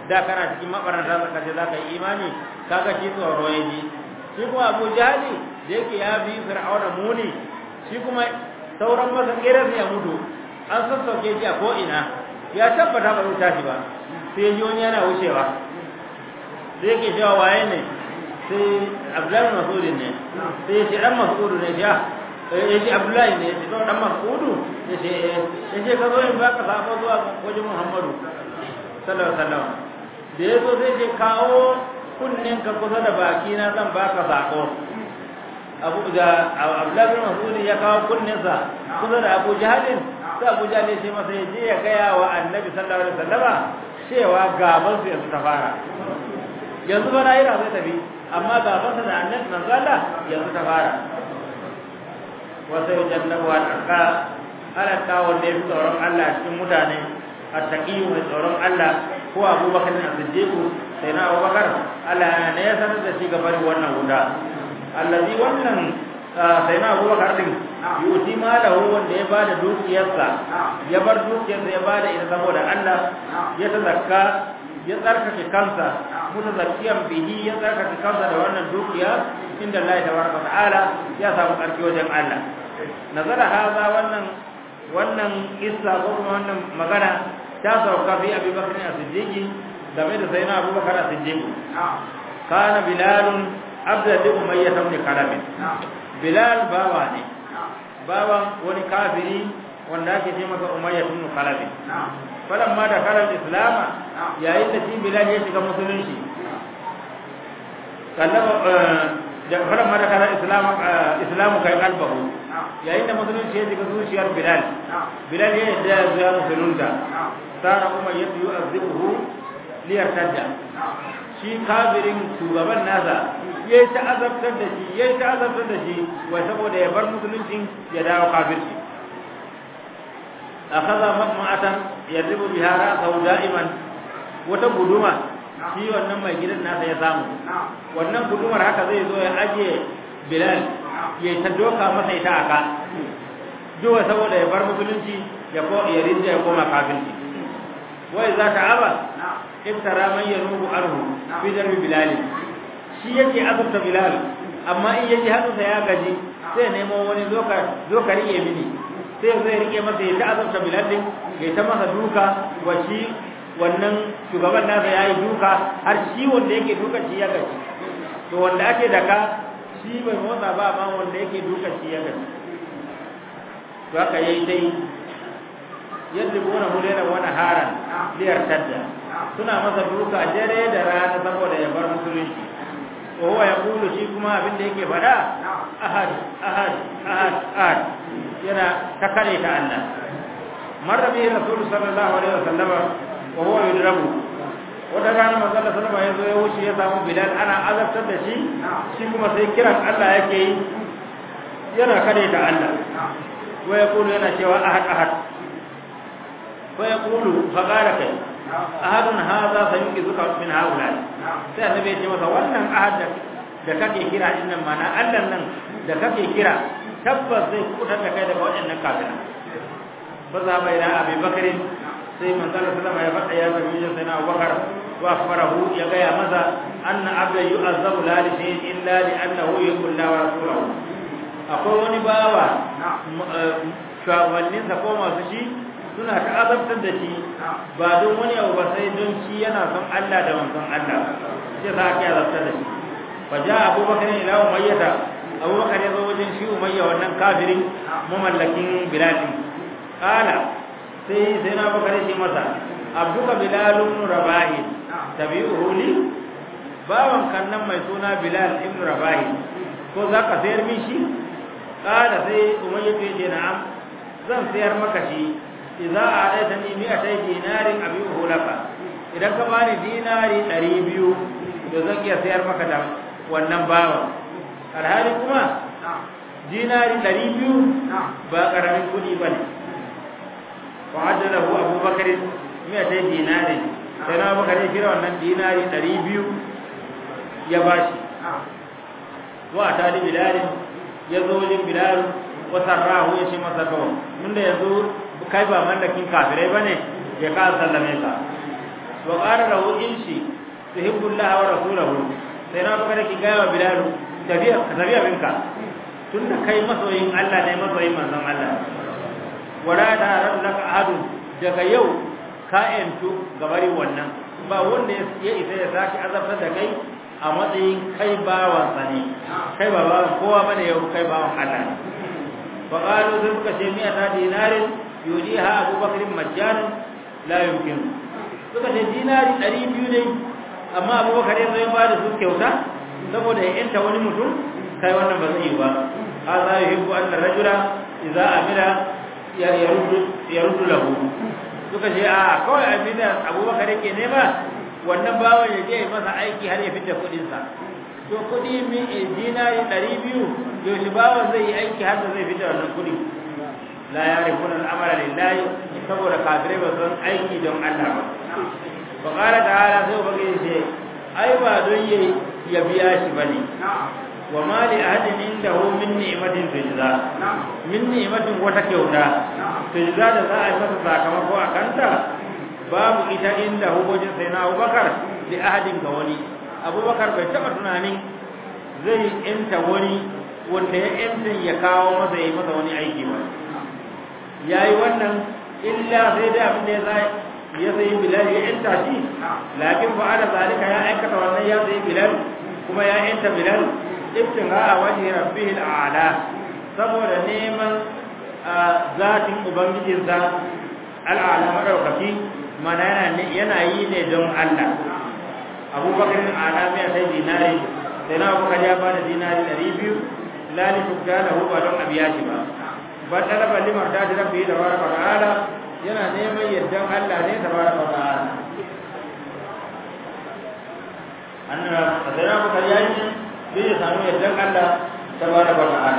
da kana cikin mabaranta zaka ce zaka yi imani kaga shi tsoro ya ji shi kuma Abu Jahali da yake ya bi Fir'auna muni shi kuma sauran masa kiran ya mutu an sassauke shi a ko ina ya tabbata ba zai tashi ba sai ji wani yana wucewa sai yake cewa waye ne sai Abdullahi Mas'ud ne sai ya ce dan Mas'ud ne ya ya ce Abdullahi ne ya ce dan Mas'ud ya ce ya ce ka zo in baka sabo zuwa wajen Muhammadu sallallahu alaihi wasallam da ya zo sai ce kawo kunnen ka kusa da baki na zan baka sako abu da Abdullahi bin Mas'ud ya kawo kunninsa kusa da Abu Jahalin sai Abu Jahal ya ce masa ya je ya gaya wa Annabi sallallahu alaihi wasallama cewa gaban su yanzu ta fara yanzu ba rayuwa zai tafi amma gaban sa da Annabi manzo Allah yanzu ta fara wa sai jannabu al-aqa alaka wanda ya fi tsoron Allah cikin mutane attaqi mai tsoron Allah ko Abu Bakar as-Siddiq sai na Abu Bakar Allah ne ya sanar da shi gaban wannan guda allazi wannan sai na Abu Bakar din yuti malahu wanda ya bada dukiyarsa ya bar dukiyarsa ya bada ita saboda Allah ya tazakka ya tsarkake kansa mutazakkiyan bihi ya tsarkake kansa da wannan dukiya inda Allah tabaraka ta'ala ya samu karfi wajen Allah nazara haza wannan wannan kissa ko kuma wannan magana ta sauka fi Abi Bakr as-Siddiq game da sayyidina Abu Bakar as-Siddiq kana bilalun abda da umayya ibn kalab bilal bawa ne bawan wani kafiri wanda ake ce masa umayya ibn kalab falan ma da kalal islama yayin da shi bilal ya shiga musulunci kallaba da falan ma da kalal islama islamu kai kalbahu yayin da musulunci ya shiga zuciyar bilal bilal ya yadda ya musulunta sara umayya yu'azzibuhu liyartadda shi kafirin shugaban nasa ya yi ta'azabtar da shi ya yi ta'azabtar da shi wai saboda ya bar musuluncin ya dawo kafirci a kaza ma'atan ya ribu biha ra'sahu da'iman wata guduma shi wannan mai gidan nasa ya samu wannan gudumar haka zai zo ya aje bilal ya ta doka masa ita aka duwa saboda ya bar musulunci ya ko ya rinja ya koma kafirci wai za ta aba iftara man yanubu arhu fi darbi bilal shi yake azurta bilal amma in yaji hannunsa ya gaji sai nemo wani zoka rike mini sai zai rike masa ya ta azurta bilal din ya ta masa duka wa shi wannan shugaban nasa ya yi duka har shi wanda yake duka shi ya gaji to wanda ake daka shi bai motsa ba amma wanda yake duka shi ya gaji to haka yayi dai yadda gona hulera wani haran liyar tadda suna masa duka dare da rana saboda ya bar musulunci wa huwa yaqulu shi kuma abin da yake fada ahad ahad ahad ahad yana ta kare ta Allah marra bi rasul sallallahu alaihi wasallam wa huwa yudrabu wata rana manzo Allah sallallahu alaihi wasallam ya wuce ya samu bilal ana azabtar da shi shi kuma sai kiran Allah yake yi yana kare ta Allah wa yaqulu yana cewa ahad ahad wa yaqulu fa qala kai ahadun hadha sayunqizuka min haula sai annabi ya ce masa wannan ahad da kake kira din nan mana Allah nan da kake kira tabbas zai kutar da kai daga waɗannan kafira fa za bai da Abi Bakr sai manzo Allah sallama ya faɗa ya nabi sai na Abubakar wa akhbarahu ya ga ya maza anna abda yu'azzabu la li shay'in illa li annahu yuqul la wa rasuluhu akwai wani bawa shugabanninsa ko masu shi suna ta'azabtar da shi ba don wani abu ba sai don shi yana son Allah da manzon Allah sai za ka azabtar da shi fa ja abubakar ila umayyata abubakar ya zo wajen shi umayya wannan kafirin mamallakin bilal kala sai sai na bakar shi masa abduka bilalun rabahi tabi'uhu li bawan kannan mai suna bilal ibn rabahi ko za ka sayar min shi kala sai umayya ya ce na'am zan sayar maka shi idza a'taytani mi'atay dinarin abihu laka idan ka bani dinari 200 to zan iya sayar maka da wannan bawa alhali kuma dinari 200 ba karamin kudi bane fa ajalahu abubakar mi'atay dinarin sai na bakare kira wannan dinari 200 ya bashi wa tali bilalin ya zo wajen bilal wa sarrahu ya ce masa kawai tunda yanzu kai ba mallakin kafirai bane ya ka sallame ka wa qala lahu inshi tuhibbu Allah wa rasulahu sai na baka ki gaya wa Bilal tafiya tafiya minka tunda kai masoyin Allah ne masoyin manzon Allah wala da rabbaka ahadu daga yau ka yantu gabari wannan ba wanda ya isa ya saki azabtar da kai a matsayin kai bawan sa ne kai ba bawan kowa bane yau kai bawan Allah fa qalu zulka jami'a dinarin yudiha Abu Bakr majjan la yumkin suka ce dinari 200 ne amma Abu Bakar ya zai ba da su kyauta saboda ya yanta wani mutum kai wannan ba zai yi ba hadha yuhibbu an rajula idza amila ya yaruddu yaruddu lahu suka ce a kawai abin da abubakar yake nema wannan bawan ya je masa aiki har ya fita kudinsa to kudi min dinari ɗari biyu yaushe bawan zai yi aiki har da zai fita wannan kudi la ya rikun al'amara lillahi saboda kafirai ba son aiki don Allah ba fa qala ta'ala sai ba ya ce ai ba don ya biya shi bane wa ma li ahadin indahu min ni'matin tujza min ni'matin wata kyauta tujza da za a yi masa sakamako a kanta babu ita inda hukujin sai na abubakar da ahadin ga wani abubakar bai taɓa tunanin zai yanta wani wanda ya yanta ya kawo masa ya yi masa wani aiki ba ya yi wannan illa sai da abin da ya zai ya sayi bilal ya yanta shi lakin ba da zalika ya aikata wannan ya sayi bilal kuma ya yanta bilal ibtigha a wajhi rabbih al'ala saboda neman zatin ubangijinsa al'ala madaukaki mana yana yi ne don Allah abubakar ala mai sai dinari sai na abubakar ya bada dinari ɗari biyu lali tukta da ba don abiya shi ba ba talaba limar ta rabbi da baraka ta'ala yana neman yardan Allah ne da baraka ta'ala annabi sai na abubakar ya yi sai ya samu yardan Allah ta baraka ta'ala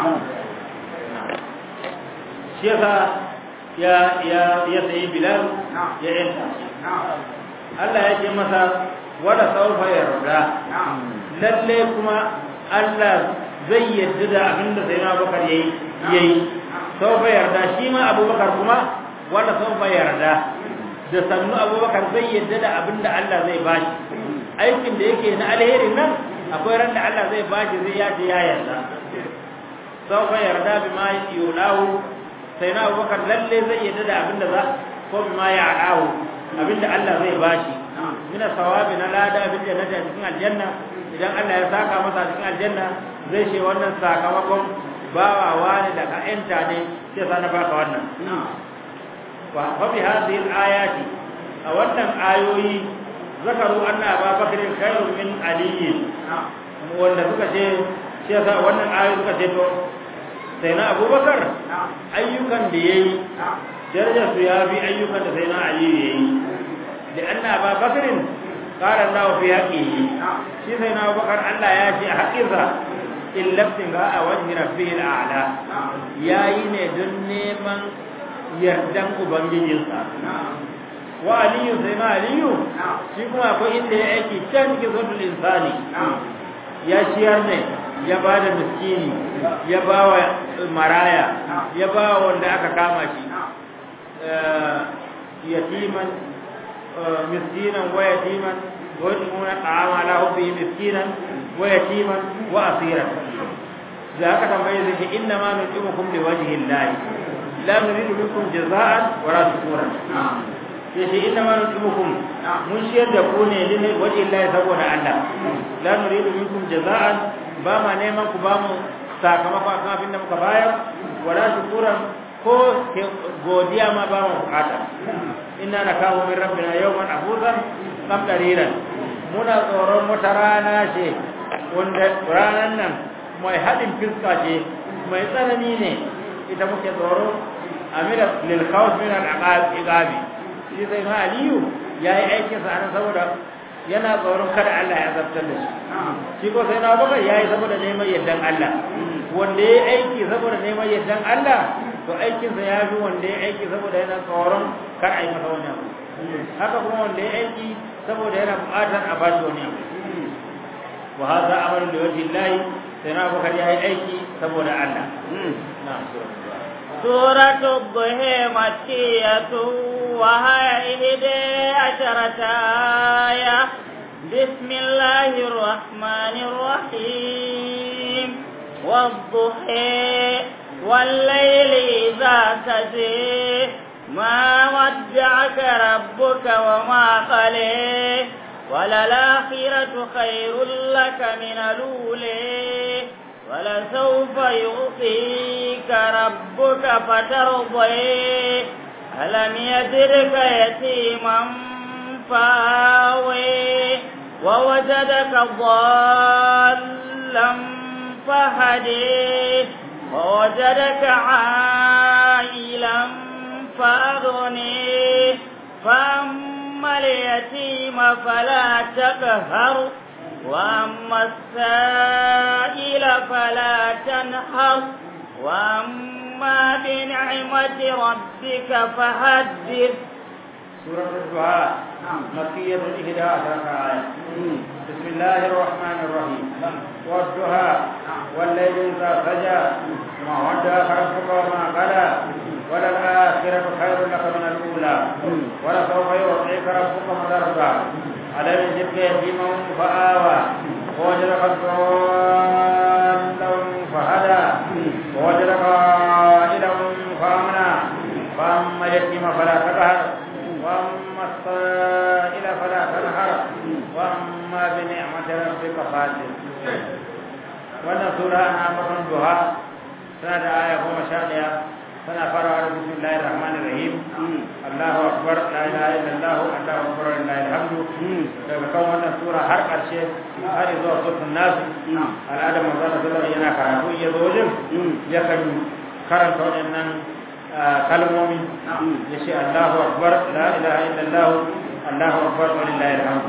shi yasa ya ya ya sayi bilal ya yanta Allah ya ce masa wala saufa yarda lalle kuma Allah zai yadda da abinda sai na bakar yayi yayi saufa yarda shi ma abubakar kuma wala saufa yarda da sannu abubakar zai yadda da abinda Allah zai bashi aikin da yake na alherin nan akwai ran da Allah zai bashi zai yace ya yarda saufa yarda bima yulahu sai na abubakar lalle zai yadda da abinda za ko bima ya adawo abinda Allah zai bashi mina sawabi na lada bil jannati cikin aljanna idan Allah ya saka masa cikin aljanna zai ce wannan sakamakon bawa wani da ka enta ne sai sa na baka wannan wa fa bi hadhihi alayati a wannan ayoyi zakaru anna abubakar khairun min ali wanda suka ce sai sa wannan ayoyi suka ce to sai na abubakar ayyukan da ya yi darajar su ya fi ayyukan da sai na ali ya yi da an na ba bakarin ƙarar nawa fi haƙi yi shi sai na abubakar allah ya ce a haƙinsa in laftin ga a wajen rabbi al'ala ya yi ne don neman yardan ubangijinsa wa aliyu sai na aliyu shi kuma akwai inda ya aiki can cikin sautul insani ya ciyar ne ya ba da miskini ya ba wa maraya ya ba wa wanda aka kama shi yatiman miskinan wa yatiman wa yatimuna ta'ama la hubbi miskinan wa yatiman wa asiran da aka tambaye zai ce inna ma nutimukum li wajhi Allah la nuridu minkum jaza'an wa la shukuran yace inna ma nutimukum mun shiyar da ku ne li wajhi Allah saboda Allah la nuridu minkum jaza'an ba ma neman ku ba mu sakamako akan abin da muka bayar wala shukuran ko godiya ma ba mu bukata inna nakahu min rabbina yawman abudan qamdariran muna tsoron wata rana ce wanda ranan nan mai hadin fiska ce mai tsanani ne ita muke tsoro amira lil khawf min al iqabi shi sai ma aliyu yayi aikin sa anan saboda yana tsoron kada Allah ya zartar da shi shi ko sai na bakar yayi saboda neman yardan Allah wanda yayi aiki saboda neman yardan Allah to aikin sa ya fi wanda yayi aiki saboda yana tsoron kar a yi masa wani abu haka kuma wanda yayi aiki saboda yana buƙatar a bashi wani abu wa hadha amaru li wajhi Allah sai na bakar yayi aiki saboda Allah na'am سورة الضحى مكية وهي إحدى عشرة آية بسم الله الرحمن الرحيم والضحى والليل إذا سجى ما ودعك ربك وما قليه وللآخرة خير لك من الأولى ولسوف يعطيك ربك فترضي ألم يجدك يتيما فاوي ووجدك ضالا فهدي ووجدك عائلا فأغني فأما اليتيم فلا تقهر وأما السائل فلا تنحر وأما بنعمة ربك فحدث سورة الدعاء مكية إحدى عشرة آية بسم الله الرحمن الرحيم والدعاء والليل إذا سجى ما ودعك ربك وما قلى وللآخرة خير لك من الأولى ولسوف يعطيك ربك فترضى ألم يجدك يتيما فآوى ووجدك ضالا فهدى ووجدك عائلا فأمنى فأما اليتيم فلا تقهر وأما السائل فلا تنهر وأما بنعمة ربك فحدث wannan sura ana ambaton duha tana da aya goma sha ɗaya tana farawa da bismillahir rahmanir rahim Allahu akbar la ilaha illallah Allahu akbar lillahi alhamdu daga kan wannan sura har ƙarshe har zuwa suratul nas al'ada manzo Allah sallallahu yana karatu ya zo wajen yakan karanta waɗannan kalmomi ya ce Allahu akbar la ilaha illallah Allahu akbar lillahi alhamdu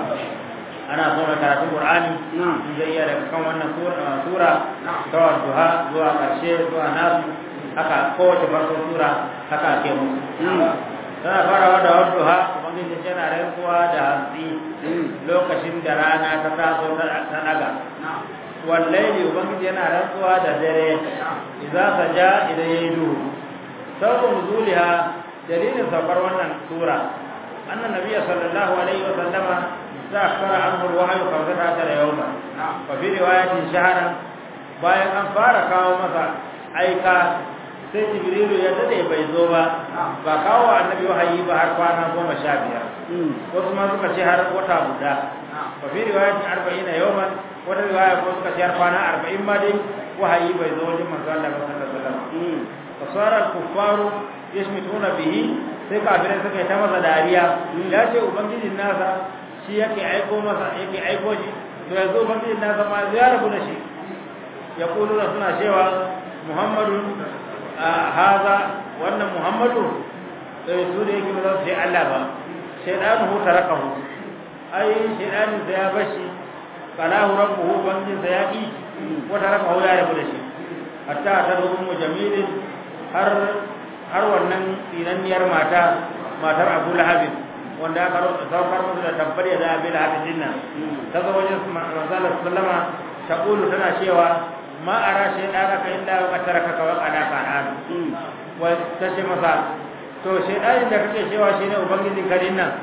ana so mai karatun Qur'ani zai iya daga kan wannan sura ta duha zuwa ƙarshe zuwa nasu haka kowace farko sura haka ake musu tana farawa da wadduha ubangiji yana rantsuwa da hantsi lokacin da rana ta taso ta daga wallahi ubangiji yana rantsuwa da dare idza saja idan yayi duhu sabu nuzuliha dalilin saukar wannan sura annan nabiyyi sallallahu alaihi wa sallama تأخر عنه الوحي خمسة عشر يوما وفي رواية شهرا bayan an fara kawo masa aika sai jibrilu ya dade bai zo ba ba kawo annabi wahayi ba har kwana goma sha biyar wasu ma suka ce har wata guda wa fi riwayatin arba'in yawman wata riwaya ko suka ce har kwana arba'in ma dai wahayi bai zo wajen manzo Allah sallallahu alaihi wasallam fasara kuffaru yashmituna bihi sai kafirai suka yi ta masa dariya ya ce ubangijin nasa shi yake aiko masa yake aiko shi to yanzu ubangiji na zama ya rabu da shi ya kulu da suna cewa muhammadu haza wannan muhammadu sai su da yake ba za su ce Allah ba shaidanu hu tarakahu ai shaidanu da ya bashi qalahu rabbuhu ubangiji sa ya ki ko tarakahu ya rabu da shi hatta ta rubu jamilin har har wannan tsinanniyar mata matar Abu Lahab wanda aka saukar musu da tabbar ya da bil hadin nan ta zo wajen manzala sallama ta kulu tana cewa ma ara shi da ka illa wa taraka ka wa qada ka an wa ta ce masa to shedanin da kake cewa shine ubangijin kadin nan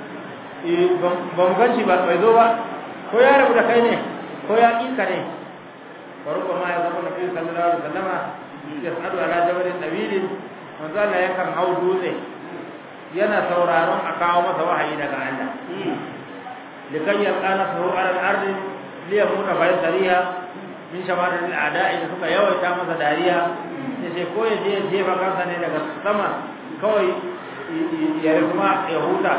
ba mu ganci ba bai zo ba ko ya rabu da kai ne ko ya ƙi ka ne farko ma ya zama nabi sallallahu alaihi wasallama ya sadu ala jabalin nabilin manzo Allah yakan hau dutse yana sauraron a kawo masa wahayi daga Allah likan yalqana sahu ala al-ardi li yakuna bayan sariya min shamar al-a'da'i da suka yawaita masa dariya sai sai ko ya je ya jefa kansa ne daga sama kawai ya rikuma ya huta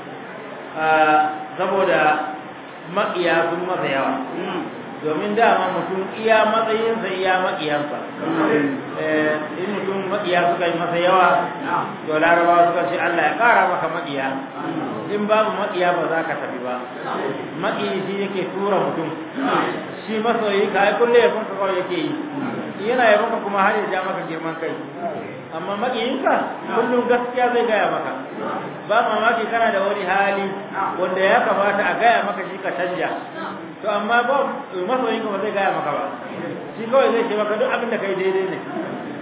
saboda maƙiya sun masa yawa domin dama mutum iya matsayinsa iya maƙiyansa in mutum maƙiya suka yi masa yawa to larabawa suka ce Allah ya ƙara maka maƙiya in babu maƙiya ba za ka tafi ba maƙiyi shi yake tura mutum shi masoyi ka ai kulle ya funka kawai yake yi yana ya maka kuma har ya ja maka girman kai amma maƙiyinka kullum gaskiya zai gaya maka ba mamaki kana da wani hali wanda ya kamata a gaya maka shi ka canja to amma ba masoyin ka ba zai gaya maka ba shi kawai zai ce maka duk abin da kai daidai ne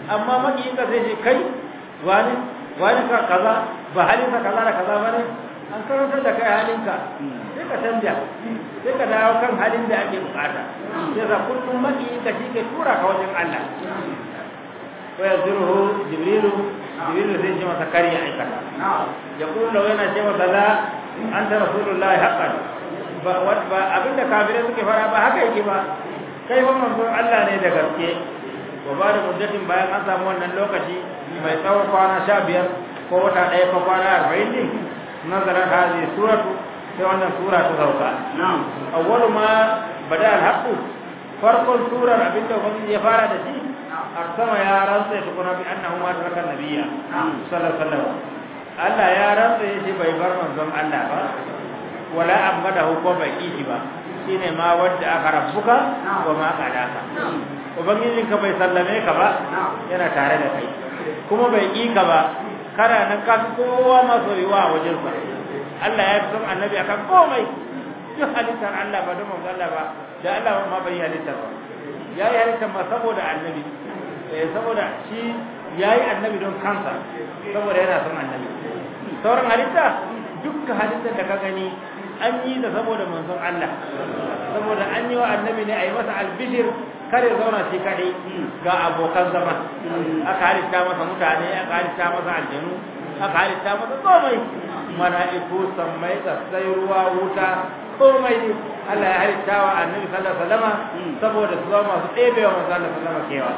amma makiyin ka sai ce kai wani wani ka kaza ba halin ka kaza da kaza bane an karanta da kai halin ka sai ka canja sai ka dawo kan halin da ake bukata sai za kullum makiyin ka shi ke tura ka wajen Allah wa yazruhu jibrilu jibrilu sai ce masa kari ya aikata ya kullu yana ce masa la anta rasulullahi haqqan ba ba abinda kafirai suke fara ba haka yake ba kai fa manzon Allah ne da gaske wa ba da muddatin bayan an samu wannan lokaci mai tsawon kwana sha biyar ko wata ɗaya ko kwana arba'in ne nazara hazi suratu sai wannan sura ta sauka awwalu ma bada al-haqqu farkon surar abinda ubangiji ya fara da shi arsama ya rantsa tukuna bi annahu ma taraka nabiyya sallallahu alaihi wasallam Allah ya rantsa yace bai bar manzon Allah ba wala amadahu ko bai kishi ba shine ma wanda aka rabbuka wa ma qadaka ubangijin ka bai sallame ka ba yana tare da kai kuma bai ki ka ba kana nan ka kowa ma soyuwa a wajen sa Allah ya fi son annabi akan komai duk halittar Allah ba don manzon Allah ba da Allah ma bai halittar ba ya yi halittar ma saboda annabi saboda shi ya yi annabi don kansa saboda yana son annabi sauran halitta dukkan halittar da ka gani an yi da saboda manzon Allah saboda an yi wa annabi ne a yi masa albishir kare zauna shi kaɗai ga abokan zama aka halitta masa mutane aka halitta masa aljanu aka halitta masa komai mala'iku sammai tsatsai ruwa wuta komai ne Allah ya halitta wa annabi sallallahu alaihi wasallam saboda su zama masu ɗebewa manzon Allah sallallahu alaihi wasallam kewa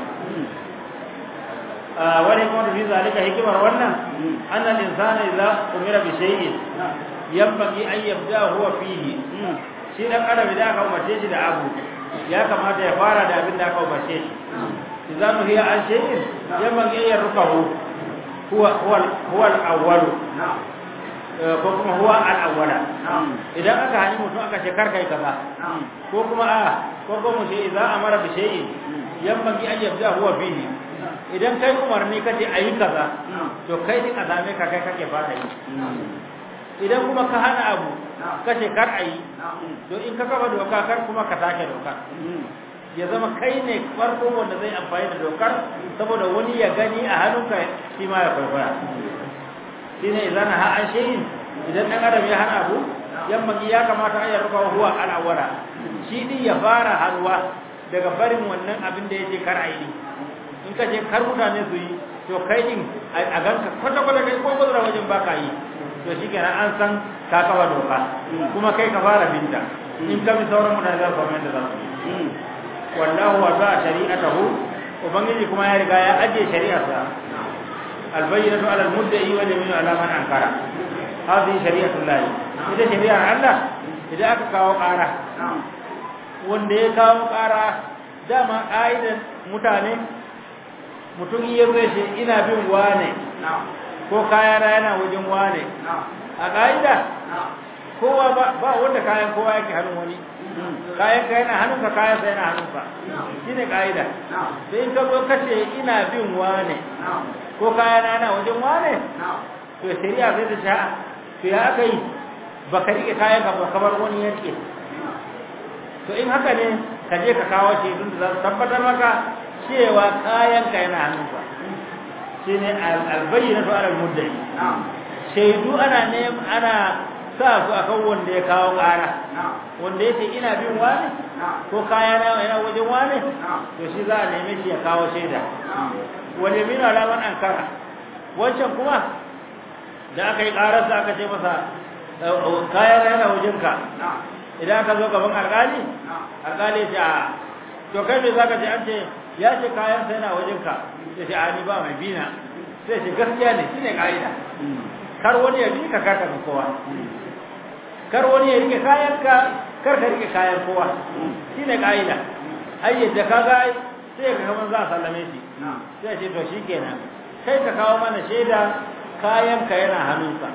wani kuma da fi zalika hikimar wannan annal insana idza umira bi shay'in yambagi an yabda huwa fihi shi dan adam idan aka umarce shi da abu ya kamata ya fara da abin da aka umarce shi idza nuhiya an shay'in yambagi ya rukahu huwa huwa huwa al-awwal ko kuma huwa al-awwala idan aka hani mutum aka ce kar kai kaza ko kuma a ko kuma shi idza amara bi shay'in yambagi an yabda huwa fihi idan kai umarni kace ayi kaza to kai din azame ka kai kake fara yi idan kuma ka hana abu kace kar ayi to in ka kafa doka kar kuma ka take doka ya zama kai ne farko wanda zai amfani da dokar saboda wani ya gani a hannunka shi ma ya kwaikwaya shine idan ha an shayin idan dan adam ya hana abu yamma ya kamata an yarfa huwa al-awwala shi din ya fara harwa daga barin wannan abin da yake kar ayi in ka je kar mutane su yi to kai din a ganka kwata kwata kai ko bazara wajen baka yi to shikenan an san ka kafa doka kuma kai ka fara binta in ka bi sauran mutane za su samu yadda za su yi wallahu wa za shari'atahu ubangiji kuma ya riga ya ajiye shari'arsa albayyinatu ala almudda'i wa yaminu ala man ankara hadhihi shari'atu llahi ita shari'ar Allah idan aka kawo ƙara wanda ya kawo ƙara dama ƙa'idan mutane mutum iya zai ce ina bin wane ko kayana yana wajen wane a ƙa'ida kowa ba wanda kayan kowa yake hannun wani kayan ka yana hannunka kayan sa yana hannunka shi ne ƙa'ida sai in ka zo kace ina bin wane ko kayana yana wajen wane to shari'a sai ta sha to ya aka yi ba ka riƙe kayan ka ba kamar wani ya riƙe to in haka ne ka je ka kawo shaidun da za su tabbatar maka cewa kayanka yana hannunka shi ne albayyana to alal muddai shaidu ana ne ana sa su akan wanda ya kawo ƙara wanda ya ce ina bin wani ko kaya na yana wajen wani to shi za a neme shi ya kawo shaida wani min alaman ankara wancan kuma da aka yi ƙararsa aka ce masa kaya na yana wajenka idan aka zo gaban alƙali alƙali ya ce a to kai me zaka ce an ce ya ce kayan sa yana wajen ka sai ce ani ba mai bina sai ce gaskiya ne shine kaida kar wani ya bi ka kaka ga kowa kar wani ya rike kayan ka kar ka rike kayan kowa shine kaida ai yadda kaga sai ka kaman za a sallame shi sai ce to shikenan kai ka kawo mana shaida kayan ka yana hannunka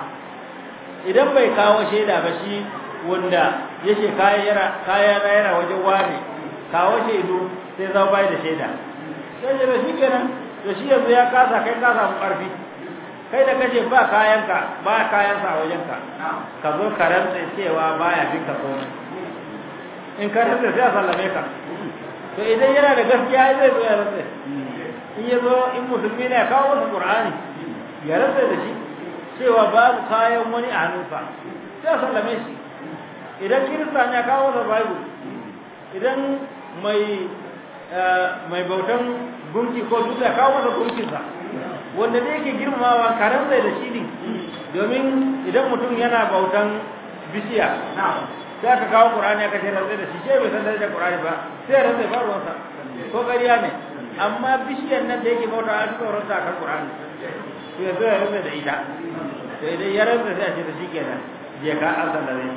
idan bai kawo shaida ba shi wanda yake kayan yana kayan yana wajen wani kawo shaidu sai za bai da shaida sai da shi kenan to shi yanzu ya kasa kai ka samu karfi kai da kace ba kayanka ba kayansa a wajenka ka zo ka rantsa cewa baya bin ka komai in ka rantsa sai a sallame ka to idan yana da gaskiya zai zo ya rantsa in ya zo in musulmi ne ya kawo masa qur'ani ya rasa da shi cewa babu kayan wani a hannunsa sai a sallame shi idan kirista ne ya kawo masa bible idan mai mai bautan gunki ko dutse ya kawo masa gunkinsa wanda da yake girmamawa karen da shi ne domin idan mutum yana bautan bishiya sai aka kawo qur'ani aka ce rantsai da shi shi bai san da qur'ani ba sai rantsai ba ruwansa ko ƙarya ne amma bishiyar nan da yake bauta an tsoron ta kan qur'ani to ya zo ya rantsai da ita to idan ya rantsai sai a ce da shi kenan je ka an sallare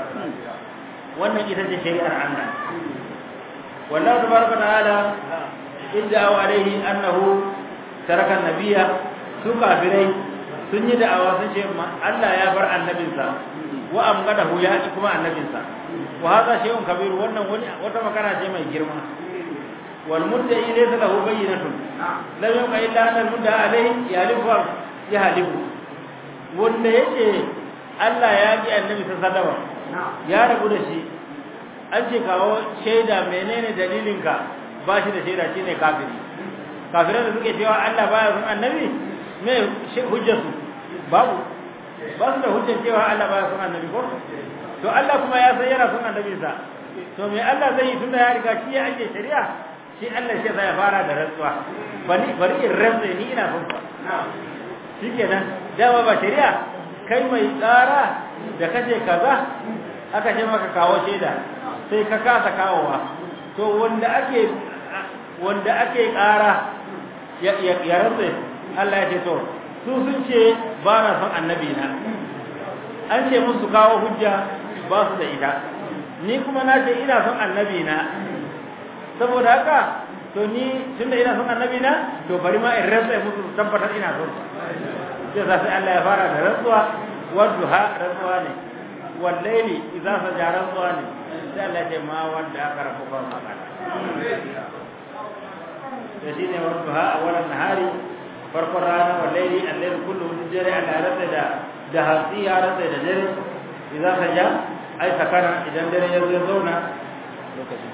wannan ita ce shari'ar Allah wallahu tabaraka ta'ala idda alaihi annahu taraka nabiyya su kafirai sun yi da'awa sun ce Allah ya bar annabinsa wa amgadahu ya ci kuma annabinsa wa hadha shay'un kabir wannan wani wata makana ce mai girma wal mudda'i laysa lahu bayyinatun lam yuqa illa anna al mudda'a alayhi yalifu ya halifu wanda yace Allah ya ji annabi sallallahu alaihi ya rabu da shi an ce kawo shaida menene dalilinka ba shi da shaida shine kafiri kafirai da suke cewa Allah baya son annabi me hujjarsu babu ba su da hujjar cewa Allah baya son annabi ko to Allah kuma ya san yana son annabi sa to me Allah zai yi tunda ya riga shi ya ake shari'a shi Allah shi zai fara da rantsuwa bari bari in rantsa ni ina son ka shikenan dama ba shari'a kai mai tsara da kace kaza aka ce maka kawo shaida sai ka kasa kawowa to wanda ake wanda ake ƙara ya rantsa Allah ya ce to su sun ce ba na son annabi na an ce musu kawo hujja ba su da ita ni kuma na ce ina son annabi na saboda haka to ni tunda ina son annabi na to bari ma in rantsa musu tabbatar ina son sai za sai Allah ya fara da rantsuwa wadduha rantsuwa ne wallaili idza saja rantsuwa ne sai Allah ya ce ma wanda aka rabu kan magana da shi ne wadduha a wannan nahari farkon rana wallaili allail kullu min jari ala rasa da da hasi ya rasa da dare idza saja ai sakana idan dare ya zo zauna lokacin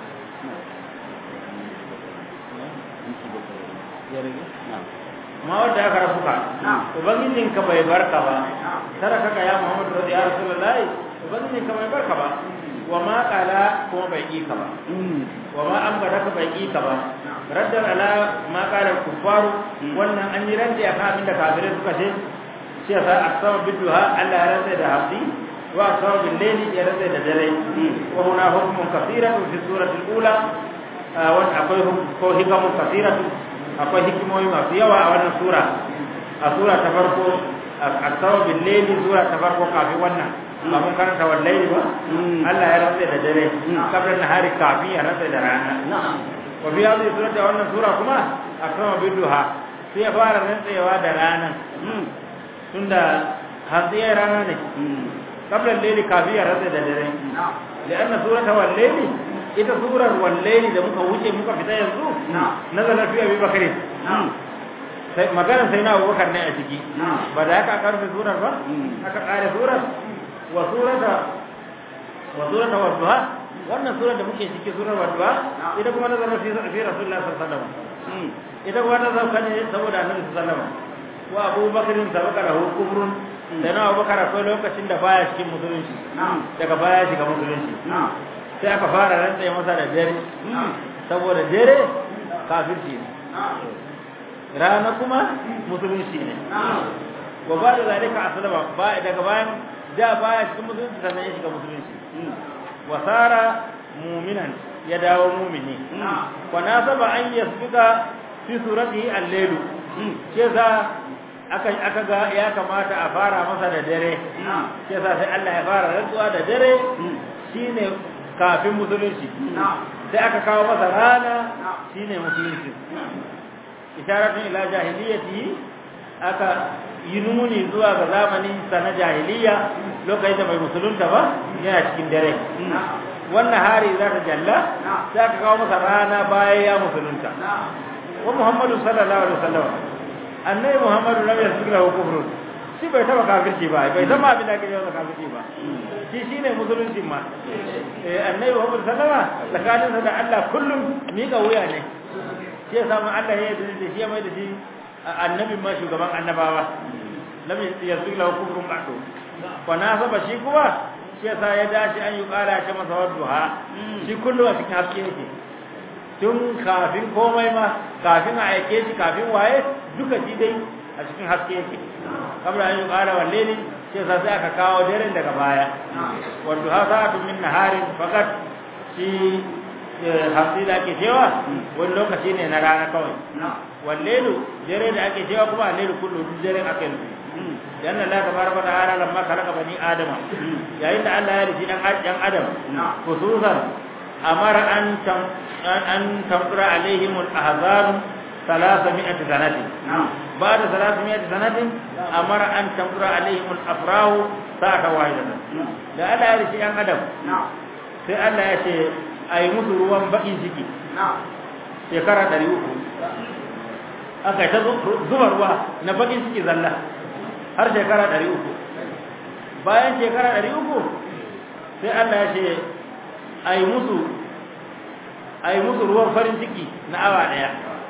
ma wadda aka rafu ka ubangijin ka bai barka ba tara kaka ya muhammadu radi ya rasulullahi ubangijin ka bai barka ba wa ma kala kuma bai ki ka ba wa ma an bada ka bai ki ka ba raddar ala ma kala kufaru wannan an yi ranta akan abin da kafirai suka ce shi yasa asama biduha Allah ya rantsa da hafsi wa asama bil layli ya rantsa da dare wa huna hukmun kathiratu fi surati al-ula wa akwai ko hikamun kathiratu akwai hikimomi masu yawa a wannan sura a sura ta farko a sababin laili sura ta farko kafin wannan ba mun karanta wa laili ba Allah ya rantsa da dare kafin na hari kafin ya rantsa da rana wa fi hadhihi sura da wannan sura kuma akrama biduha sai ya fara rantsewa da rana tunda hanziyar rana ne kafin laili kafin ya rantsa da dare لأن سورة والليل ita surar wallaili da muka wuce muka fita yanzu nazalar fi abi bakari sai maganar sai na abubakar ne a ciki ba da aka karfe surar ba aka kare surar wa surata wa surata wa duha wannan surar da muke ciki surar wa duha ita kuma nazalar fi fi rasulullah sallallahu alaihi wasallam ita kuma ta zauka ne saboda annabi sallallahu alaihi wasallam wa abubakar sabaka lahu kufrun da na abubakar akwai lokacin da baya cikin musulunci daga baya shiga musulunci sai aka fara rantsa masa da dare saboda dare kafirci ne rana kuma musulunci ne wa ba da zalika aslama ba daga bayan da baya cikin musulunci sannan ya shiga musulunci wa sara mu'minan ya dawo mu'mini wa nasaba an yasbika fi suratihi al-layl ce za aka aka ga ya kamata a fara masa da dare ce sa sai Allah ya fara rantsuwa da dare shine kafin musulunci sai aka kawo masa rana shine musulunci isharatun ila jahiliyyati aka yi nuni zuwa ga zamanin sa na jahiliya lokacin da bai musulunta ba yana cikin dare wannan hari za ta jalla sai aka kawo masa rana bayan ya musulunta wa muhammadu sallallahu alaihi wasallam annabi muhammadu lam yasbiq lahu kufrun shi bai taba kafirci ba bai zama abin da ake yi kafirci ba shi shine musulunci ma eh annabi Muhammad sallama tsakaninsa da Allah kullum mika wuya ne shi ya samu Allah ya yarda da shi ya mai da shi annabin ma shugaban annabawa lam yasbiq lahu kufrun ba'du wa nasaba shi kuma shi yasa ya dace an yi kara shi masa wadduha shi kullu a cikin haske yake tun kafin komai ma kafin a aike shi kafin waye duka shi dai a cikin haske yake kamar an yi kara walle ne shi yasa sai aka kawo daren daga baya wadduha sa'atu min naharin fakat shi haske da ake cewa wani lokaci ne na rana kawai wallelu dare da ake cewa kuma allelu kullu duk dare ake nufi dan Allah tabaraka wa ta'ala lamma khalaqa bani adama yayin da Allah ya rufi dan dan adam khususan amara an tam an tamra alaihim al-ahzan 300 sanatin بعد 300 سنة أمر أن تمر عليهم الأفراه ساعة واحدة da Allah ya rufi dan adam sai Allah ya ce a yi musu ruwan baƙin ciki shekara ɗari uku aka ta zuba ruwa na baƙin ciki zalla har shekara ɗari uku bayan shekara ɗari uku sai Allah ya ce a yi musu a yi musu ruwan farin ciki na awa ɗaya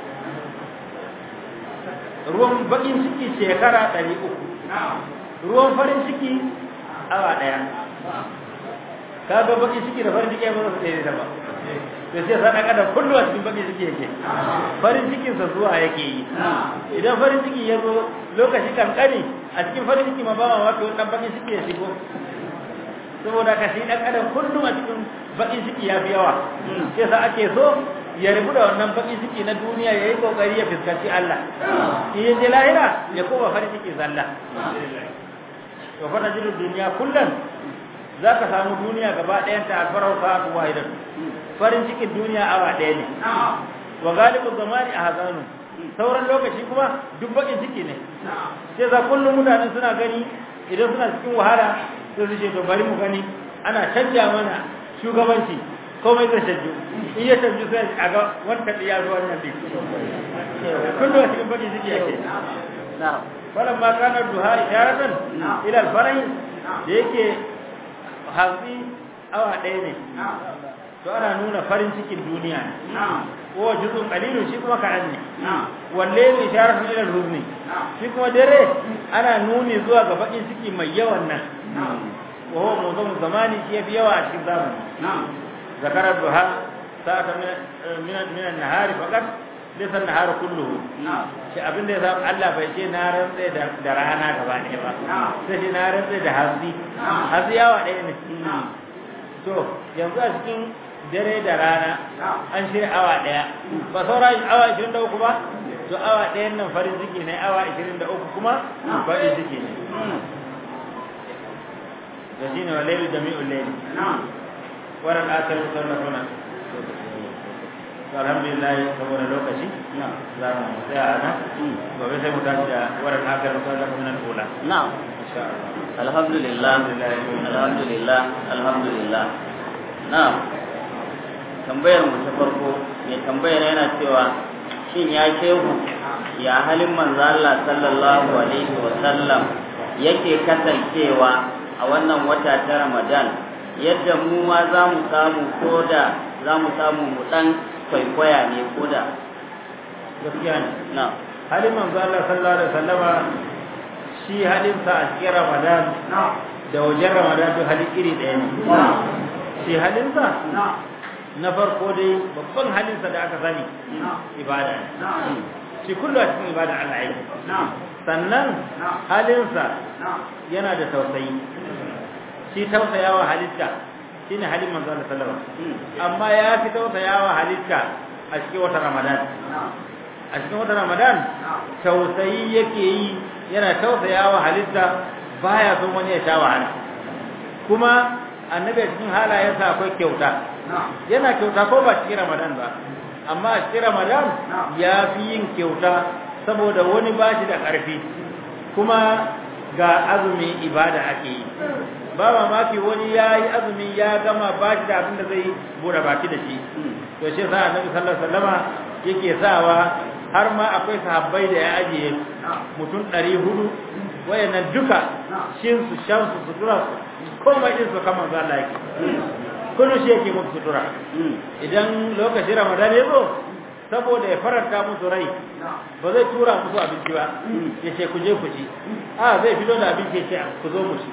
ruwan baƙin ciki shekara ɗari uku ruwan farin ciki awa ɗaya ka ga baki ciki da farin ciki ba su ɗaya da ba da sai sa ɗan adam kullum a cikin baki ciki yake farin cikin sa zuwa yake yi idan farin ciki ya zo lokaci kankani a cikin farin ciki ma ba ma wato ɗan baki ciki ya shigo saboda ka shi ɗan adam kullum a cikin baki ciki ya fi yawa sai sa ake so ya rubu da wannan baki ciki na duniya ya yi kokari ya fuskanci Allah in ya je lahira ya koma farin ciki zalla to fa najidu duniya kullum za ka samu duniya gaba ɗayan ta alfarar sa'atu wahidan farin cikin duniya awa ɗaya ne wa galibu zamani a hazanu sauran lokaci kuma duk bakin ciki ne sai za kullum mutane suna gani idan suna cikin wahala sai su ce to bari mu gani ana canja mana shugabanci komai zai canju in ya canju sai a ga wanda ya zo wannan din kullum a cikin bakin ciki yake falan ma kana duha isharatan ila alfarahi da yake hatsi awa ɗaya ne to ana nuna farin cikin duniya ne ko juzun qalilun shi kuma kaɗan ne walle ne isharar ila ruzni shi kuma dare ana nuni zuwa ga bakin ciki mai yawan nan wa huwa mawdu'un zamani shi yafi yawa a cikin zamani zakara duha sa'ata min min an-nahari faqat laysa an-nahar kulluhu shi abin da yasa Allah bai ce na rantsa da rana gaba ɗaya ba sai shi na rantsa da hatsi hatsi yawa ɗaya ne to yanzu a cikin dare da rana an shirya awa ɗaya ba saura awa 23 ba to awa ɗayan nan farin ciki ne awa 23 kuma farin ciki ne da shi ne wa lailu jami'ul laili waran asar musallafuna to alhamdulillah saboda lokaci za mu tsaya a nan gobe sai mu tashi da waran asar musallafuna al-ula na'am insha Allah alhamdulillah alhamdulillah alhamdulillah na'am tambayar mu ta farko mai tambayar yana cewa shin ya shehu ya halin manzo Allah sallallahu alaihi wa sallam yake kasancewa a wannan wata ta Ramadan yadda mu ma za mu samu koda za mu samu mu dan kwaikwaya ne koda gaskiya ne na halin manzo Allah sallallahu alaihi wasallama shi halin sa a cikin Ramadan da wajen Ramadan duk hali iri ɗaya ne shi halin sa na farko dai babban halin sa da aka sani ibada ne shi kullu a cikin ibada Allah yake sannan halin sa yana da tausayi shi tausayawa halitta shine halin manzo Allah sallallahu alaihi wasallam amma ya fi tausayawa halitta a cikin wata Ramadan a cikin wata Ramadan tausayi yake yi yana tausayawa halitta baya son wani ya sha wahala kuma annabi a cikin halayensa akwai kyauta yana kyauta ko ba cikin Ramadan ba amma a cikin Ramadan ya fi yin kyauta saboda wani ba shi da ƙarfi kuma ga azumi ibada ake yi ba mamaki wani ya yi azumi ya gama ba shi da abin da zai bude baki da shi to shi sa annabi sallallahu alaihi wasallama yake sawa har ma akwai sahabbai da ya ajiye mutum ɗari hudu wayannan duka shin su shan su sutura su komai din su kamar za Allah yake kullum shi yake muku sutura idan lokacin ramadan ya zo saboda ya faranta musu rai ba zai tura musu abinci ba ya ce ku je ku ci a zai fito da abinci ya ce ku zo mu ci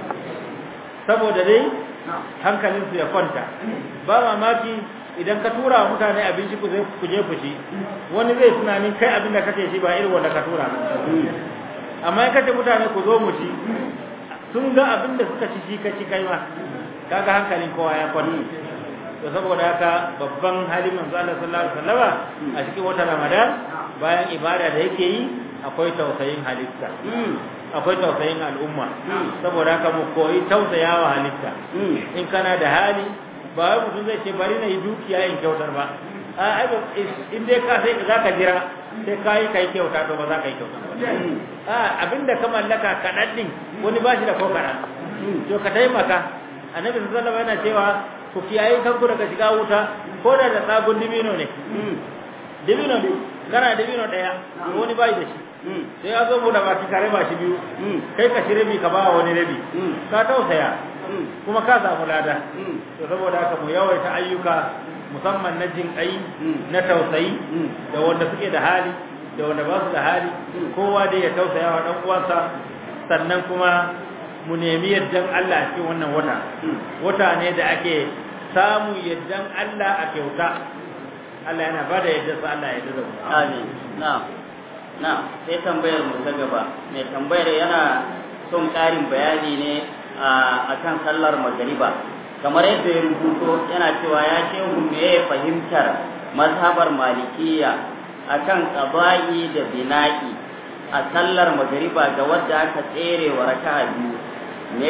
saboda dai hankalinsu ya kwanta ba mamaki idan ka tura wa mutane abinci ku je ku ci wani zai tunanin kai abin da kake ci ba irin wanda ka tura amma in kace mutane ku zo mu ci sun ga abin da suka ci shi ka ci kai ma kaga hankalin kowa ya kwanta to saboda haka babban halin manzo Allah sallallahu alaihi wasallama a cikin watan Ramadan bayan ibada da yake yi akwai tausayin halitta akwai tausayin al'umma saboda haka mu koyi tausayawa halitta in kana da hali ba wai mutum zai ce bari na yi dukiya in kyautar ba a ai in dai ka sai za ka jira sai ka yi kai kyauta to ba za ka yi kyauta a abinda ka mallaka kaɗan ɗin wani ba shi da ko kaɗan to ka taimaka annabi sallallahu alaihi yana cewa ku kiyaye kanku daga shiga wuta ko da da tsagun dibino ne dibino ne kana dibino ɗaya wani ba da shi sai ya zo mu da baki kare ba shi biyu kai ka shi rabi ka ba wani rabi ka tausaya kuma ka samu lada to saboda haka mu yawaita ayyuka musamman na jin kai na tausayi da wanda suke da hali da wanda ba su da hali kowa dai ya tausaya wa dan uwansa sannan kuma mu nemi yaddan Allah a cikin wannan wata wata ne da ake samu yaddan Allah a kyauta Allah yana bada yadda sa Allah ya yarda mu amin na'am na'am sai tambayar mu ta gaba mai tambayar yana son ƙarin bayani ne a kan sallar magariba kamar yadda ya rubuto yana cewa ya shehu me ya fahimtar mazhabar malikiya akan qaba'i da bina'i a sallar magariba ga wadda aka tsere wa raka'a biyu me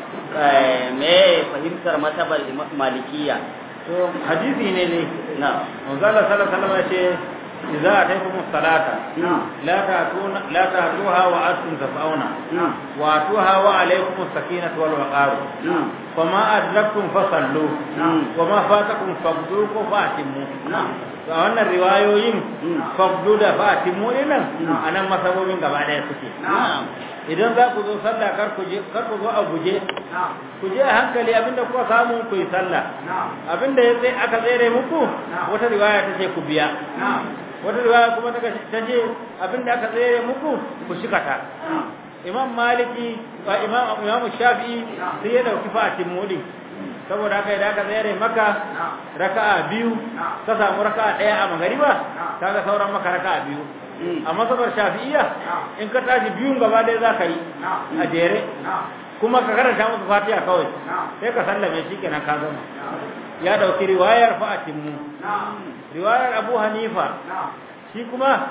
me fahimtar mazhabar malikiya to hadisi ne ne na manzo Allah sallallahu alaihi wasallam ya ce idza ataytum as-salata la ta'tuna la ta'tuha wa antum taf'una wa atuha wa alaykum as-sakinatu wal waqar fama adraktum fasallu wa ma fatakum faqdu ko fatimu to a wannan riwayoyin faqdu da fatimu nan anan masabobin gaba daya suke idan za ku zo sallah kar ku je kar ku zo a guje ku je a hankali abinda kuka samu ku yi sallah abinda ya sai aka tsere muku wata riwaya ta ce ku biya wata riwaya kuma ta ce abinda aka tsere muku ku shikata imam maliki wa imam imam shafi'i sai ya dauki fatin mudi saboda haka idan aka tsere maka raka'a biyu ka samu raka'a daya a magariba kaga sauran maka raka'a biyu a masabar shafi'iyya in ka tashi biyun gaba ɗaya za ka yi a jere kuma ka karanta musu fatiha kawai sai ka sallame shi kenan ka zama ya dauki riwayar fa'atin mu riwayar abu hanifa shi kuma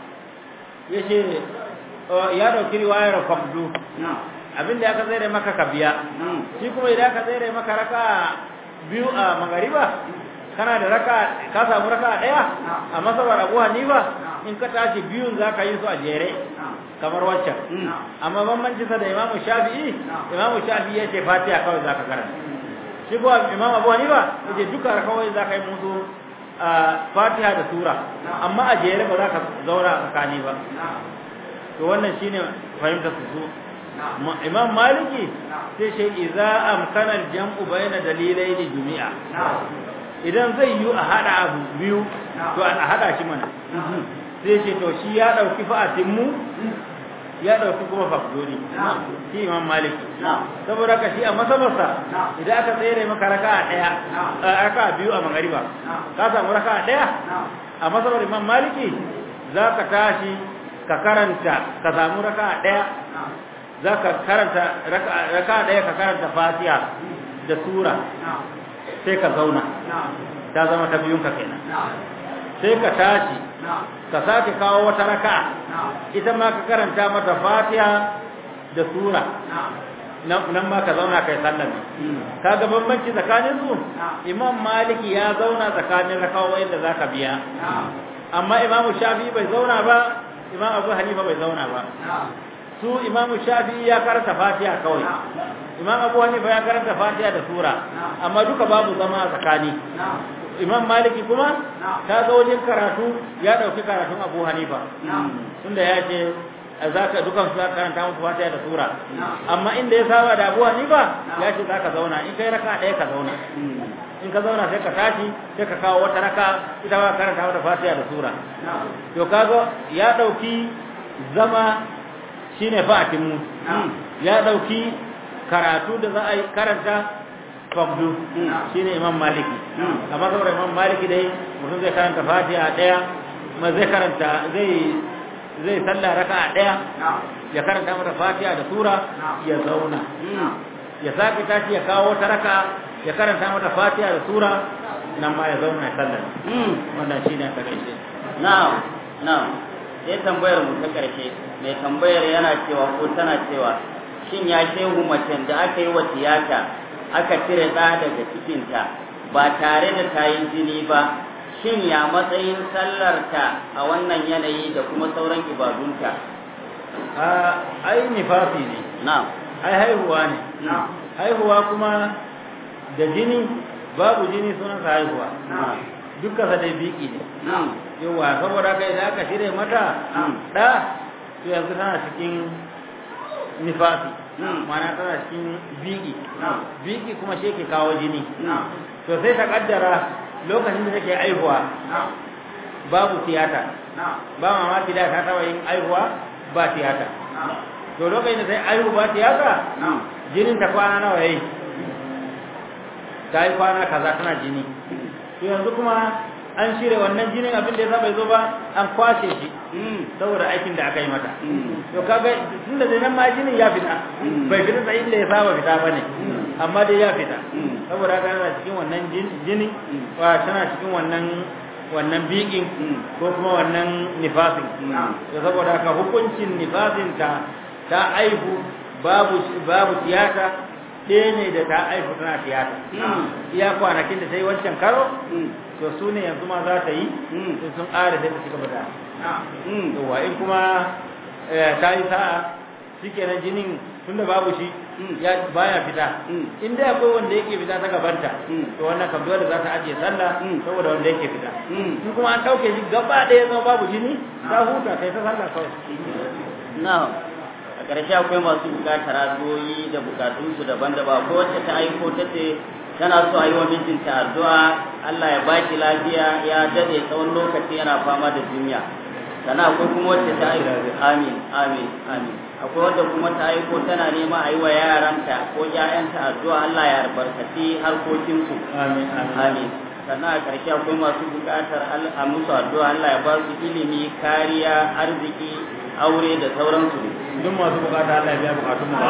ya ce ya dauki riwayar fabdu abinda ya ka tsere maka ka biya shi kuma idan ka tsere maka raka biyu a magariba kana da raka ka samu raka daya a masabar abu hanifa in ka tashi biyun za ka yi su a jere kamar waccan amma bambanci sa da imamu shafi'i imamu shafi'i ya ce fatiha kawai za ka karanta shi kuwa imamu abu hanifa ya ce duka kawai za ka yi musu fatiha da sura amma a jere ba za ka zauna a tsakani ba to wannan shine fahimtar su imam maliki sai shi idza amkana al-jam'u bayna dalilaini jumi'a idan zai yi a hada abu biyu to a hada shi mana sai ce to shi ya dauki fa'atin mu ya dauki kuma fakdori shi imam maliki saboda ka shi a masabarsa idan aka tsere maka raka'a daya raka'a biyu a magariba ka samu raka'a daya a masabar imam maliki za ka tashi ka karanta ka samu raka'a daya za ka karanta raka'a daya ka karanta fatiha da sura sai ka zauna ta zama ta biyun ka kenan sai ka tashi ka sake kawo wata raka'a ita ma ka karanta mata fatiha da sura nan ma ka zauna kai sallami kaga bambanci tsakanin su imam maliki ya zauna tsakanin rakawoyin da zaka biya amma imamu shafi bai zauna ba imam abu hanifa bai zauna ba su imamu shafi ya karanta fatiha kawai imam abu hanifa ya karanta fatiha da sura amma duka babu zama a tsakani imam maliki kuma ta ga wajen karatu ya dauki karatun abu hanifa tunda ya ce zaka dukan su zaka karanta musu fatiha da sura amma inda ya saba da abuwa ni ba ya ce zaka zauna in kai raka ɗaya ka zauna in ka zauna sai ka tashi sai ka kawo wata raka ita ba karanta mata fatiha da sura to kaga ya dauki zama shine fa'atin mu ya dauki karatu da za a yi karanta fabdu shine imam maliki amma saboda imam maliki dai mutum zai karanta fatiha daya ma zai karanta zai zai salla raka'a daya ya karanta mata fatiha da sura ya zauna ya sake tashi ya kawo wata raka'a ya karanta mata fatiha da sura nan ma ya zauna ya sallar wannan shine a takaice na'am na'am sai tambayar mu ta karshe mai tambayar yana cewa ko tana cewa shin ya shehu macen da aka yi wa tiyata aka cire ɗa daga cikinta ba tare da ta yi jini ba shin ya matsayin sallarta a wannan yanayi da kuma sauran ibadunta a ai nifasi ne na'am ai haihuwa ne haihuwa kuma da jini babu jini sunansa haihuwa dukkan sa dai biki ne yawa saboda haka idan aka shirya mata da to yanzu tana cikin nifasi mana tana cikin biki biki kuma shi ke kawo jini to sai ta kaddara lokacin da take aihuwa babu tiyata ba mamaki da ta taba yin aihuwa ba tiyata to lokacin da sai aihu ba tiyata jinin ta kwana nawa yayi ta yi kwana kaza tana jini to yanzu kuma an shirya wannan jinin abin da ya bai zo ba an kwashe shi saboda aikin da aka yi mata to kaga tunda da nan ma jinin ya fita bai fita da inda ya saba fita bane amma dai ya fita saboda haka tana cikin wannan jini wa tana cikin wannan wannan bikin ko kuma wannan nifasin to saboda haka hukuncin nifasin ta ta aihu babu babu tiyata ɗaya ne da ta aihu tana tiyata iya kwanakin da ta yi wancan karo to su ne yanzu ma za ta yi sun sun ƙara sai ta ci gaba da yawa in kuma ta yi sa'a shi kenan jinin tun da babu shi ya baya fita in dai akwai wanda yake fita ta gabanta to wannan kam dole za ta ajiye sallah saboda wanda yake fita in kuma an ɗauke shi gaba ɗaya zama babu jini ta huta kai ta sallah kawai na'am a ƙarshe akwai masu buƙatar addu'o'i da buƙatunsu daban-daban ko wacce ta aiko ta ce tana so a yi wa mijinta addu'a Allah ya ba shi lafiya ya dade tsawon lokaci yana fama da jinya sannan akwai kuma wacce ta aiko amin amin amin akwai wadda kuma ta aiko tana nema a yi wa yaranta ko ƴaƴanta addu'a Allah ya albarkaci harkokinsu amin amin sannan a ƙarshe akwai masu buƙatar a musu addu'a Allah ya ba su ilimi kariya arziki aure da sauransu duk masu bukata Allah ya biya bukatun mu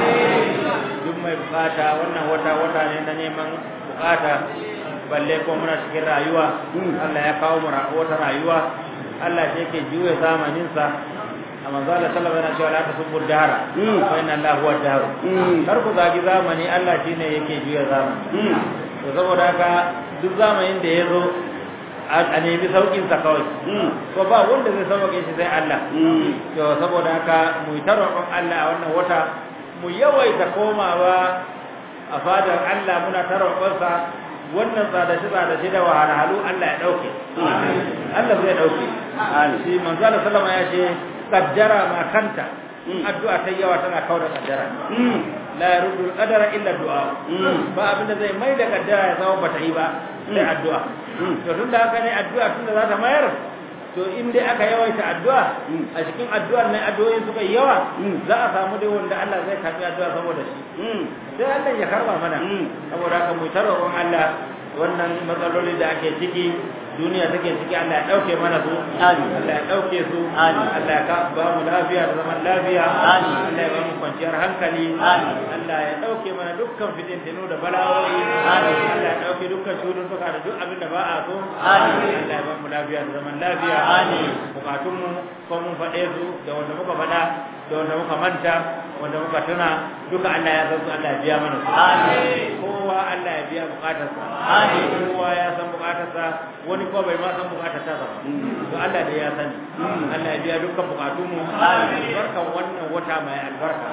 duk mai bukata wannan wata wata ne na neman bukata balle ko muna cikin rayuwa Allah ya kawo mu wata rayuwa Allah shi yake juya zamanin sa a manzo Allah sallallahu alaihi wasallam yana cewa la tasubbu dahara fa inna Allah huwa dahar kar ku zagi zamani Allah shine yake juya zamani to saboda haka duk zamanin da ya zo a nemi saukin sa kawai ko ba wanda zai sauke shi sai Allah to saboda haka mu ta roƙon Allah a wannan wata mu yawaita komawa a fadar Allah muna ta roƙon sa wannan tsadashi tsadashi da wahalhalu Allah ya dauke Allah zai dauke shi manzo Allah sallama ya ce qaddara ma kanta addu'a ta yawa tana kaura kaddara la yaruddu qadara illa du'a ba abinda zai mai da kaddara ya zama bata yi ba sai addu'a to tunda haka ne addu'a tunda za ta mayar to in dai aka yawaita addu'a a cikin addu'ar ne addu'o'i suka yi yawa za a samu dai wanda Allah zai karbi addu'a saboda shi sai Allah ya karba mana saboda haka mu tarwa Allah wannan matsaloli da ake ciki duniya take ciki Allah ya dauke mana su Allah ya dauke su Allah ya ba mu lafiya da zaman lafiya Allah ya ba mu kwanciyar hankali Allah ya dauke mana dukkan fitintinu da bala'o'i Allah ya dauke dukkan cututtuka da duk abin da ba a so Allah ya ba mu lafiya da zaman lafiya bukatun mu ko mun faɗe su da wanda muka faɗa da wanda muka manta wanda muka tuna duka Allah ya san su Allah ya biya mana su kowa Allah ya biya bukatarsa kowa ya san bukatarsa wani ko bai ma san bukatar ta ba to Allah da ya sani Allah ya biya dukkan bukatun mu barkan wannan wata mai albarka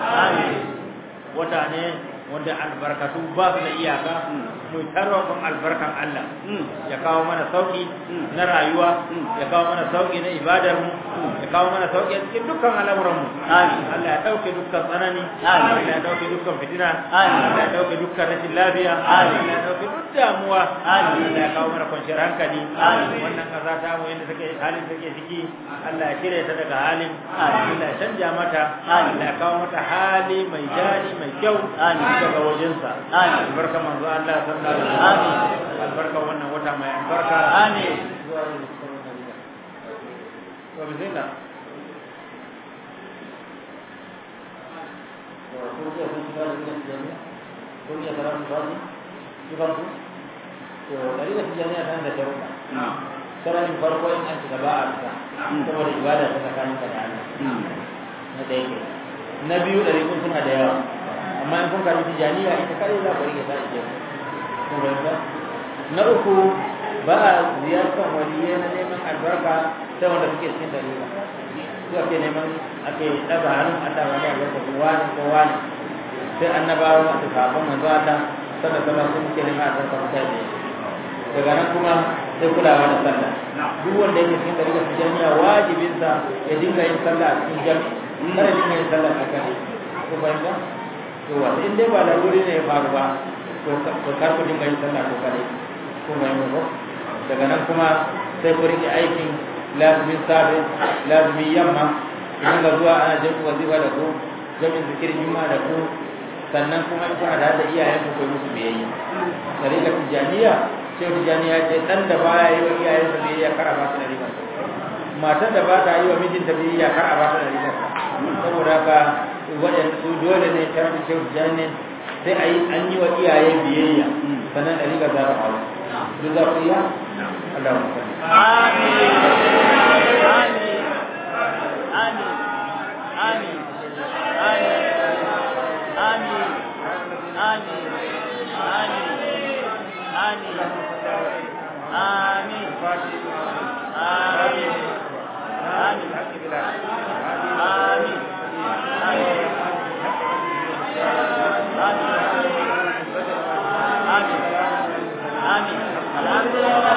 wata ne wanda albarkatu ba su da iyaka mu tarwakon albarkan Allah ya kawo mana sauki na rayuwa ya kawo mana sauki na ibadar mu ya kawo mana sauki a cikin dukkan al'amuran mu Amin. Allah ya dauke dukkan tsanani Amin. Allah ya dauke dukkan fitina Amin. Allah ya dauke dukkan rashin lafiya Amin. Allah ya dauke duk damuwa Amin. Allah ya kawo mana kwanciyar hankali Amin. wannan kasa ta mu yanda take halin take ciki Allah ya cire ta daga halin Amin. Allah ya canja mata Amin. Allah ya kawo mata hali mai jari mai kyau Amin. daga wajensa Amin. albarka manzo Allah sallallahu alaihi Amin. wasallam albarka wannan wata mai albarka Amin. to bismillah sararin farko in an shiga ba a fita saboda ibada ta tsakanin ka da Allah na ɗaya ke na biyu ɗari kun suna da yawa amma in kun karbi tijaniya ita kare za ku rike ta ije kun fahimta na uku ba a ziyartar waliyai na neman albarka sai wanda suke cikin dalila su ake neman ake ɗaga hannun Allah wani albarka ko wani ko wani sai annabawa da sahabban manzo Allah sallallahu alaihi wasallam suke neman albarka mutane daga nan kuma sai kulawa da sallah duk wanda yake cikin dalilin tijaniya wajibinsa ya dinga yin sallah a cikin jami'i kada dinga yin sallah a kan ko fahimta to wanda in dai ba da wuri ne ya faru ba to to kar ku dinga yin sallah ko kare ko fahimta ko daga nan kuma sai ku rike aikin lazumin safe lazumin yamma ku dinga zuwa ana jami'in wazifa da ku jami'in zikirin juma'a da ku sannan kuma in kuna da iyayen ku kai musu biyayya tarika tijaniya sai tijaniya ce dan da baya yi wa iyayen sa biyayya kar a ba su da riba matar da ba ta yi wa mijinta biyayya kar a ba su da riba saboda haka waɗanda su dole ne sharadin shehu tijani sai a yi an yi wa iyaye biyayya sannan da riga za ta hau duk za ku iya Allah ya sani Amin. Amin. Amin. Amin. Amin. Amin. Amin. Amin. Amin. Amin. Amin. Amin. Amin. Amin. Amin. Amin. Amin. Alhamdulillah.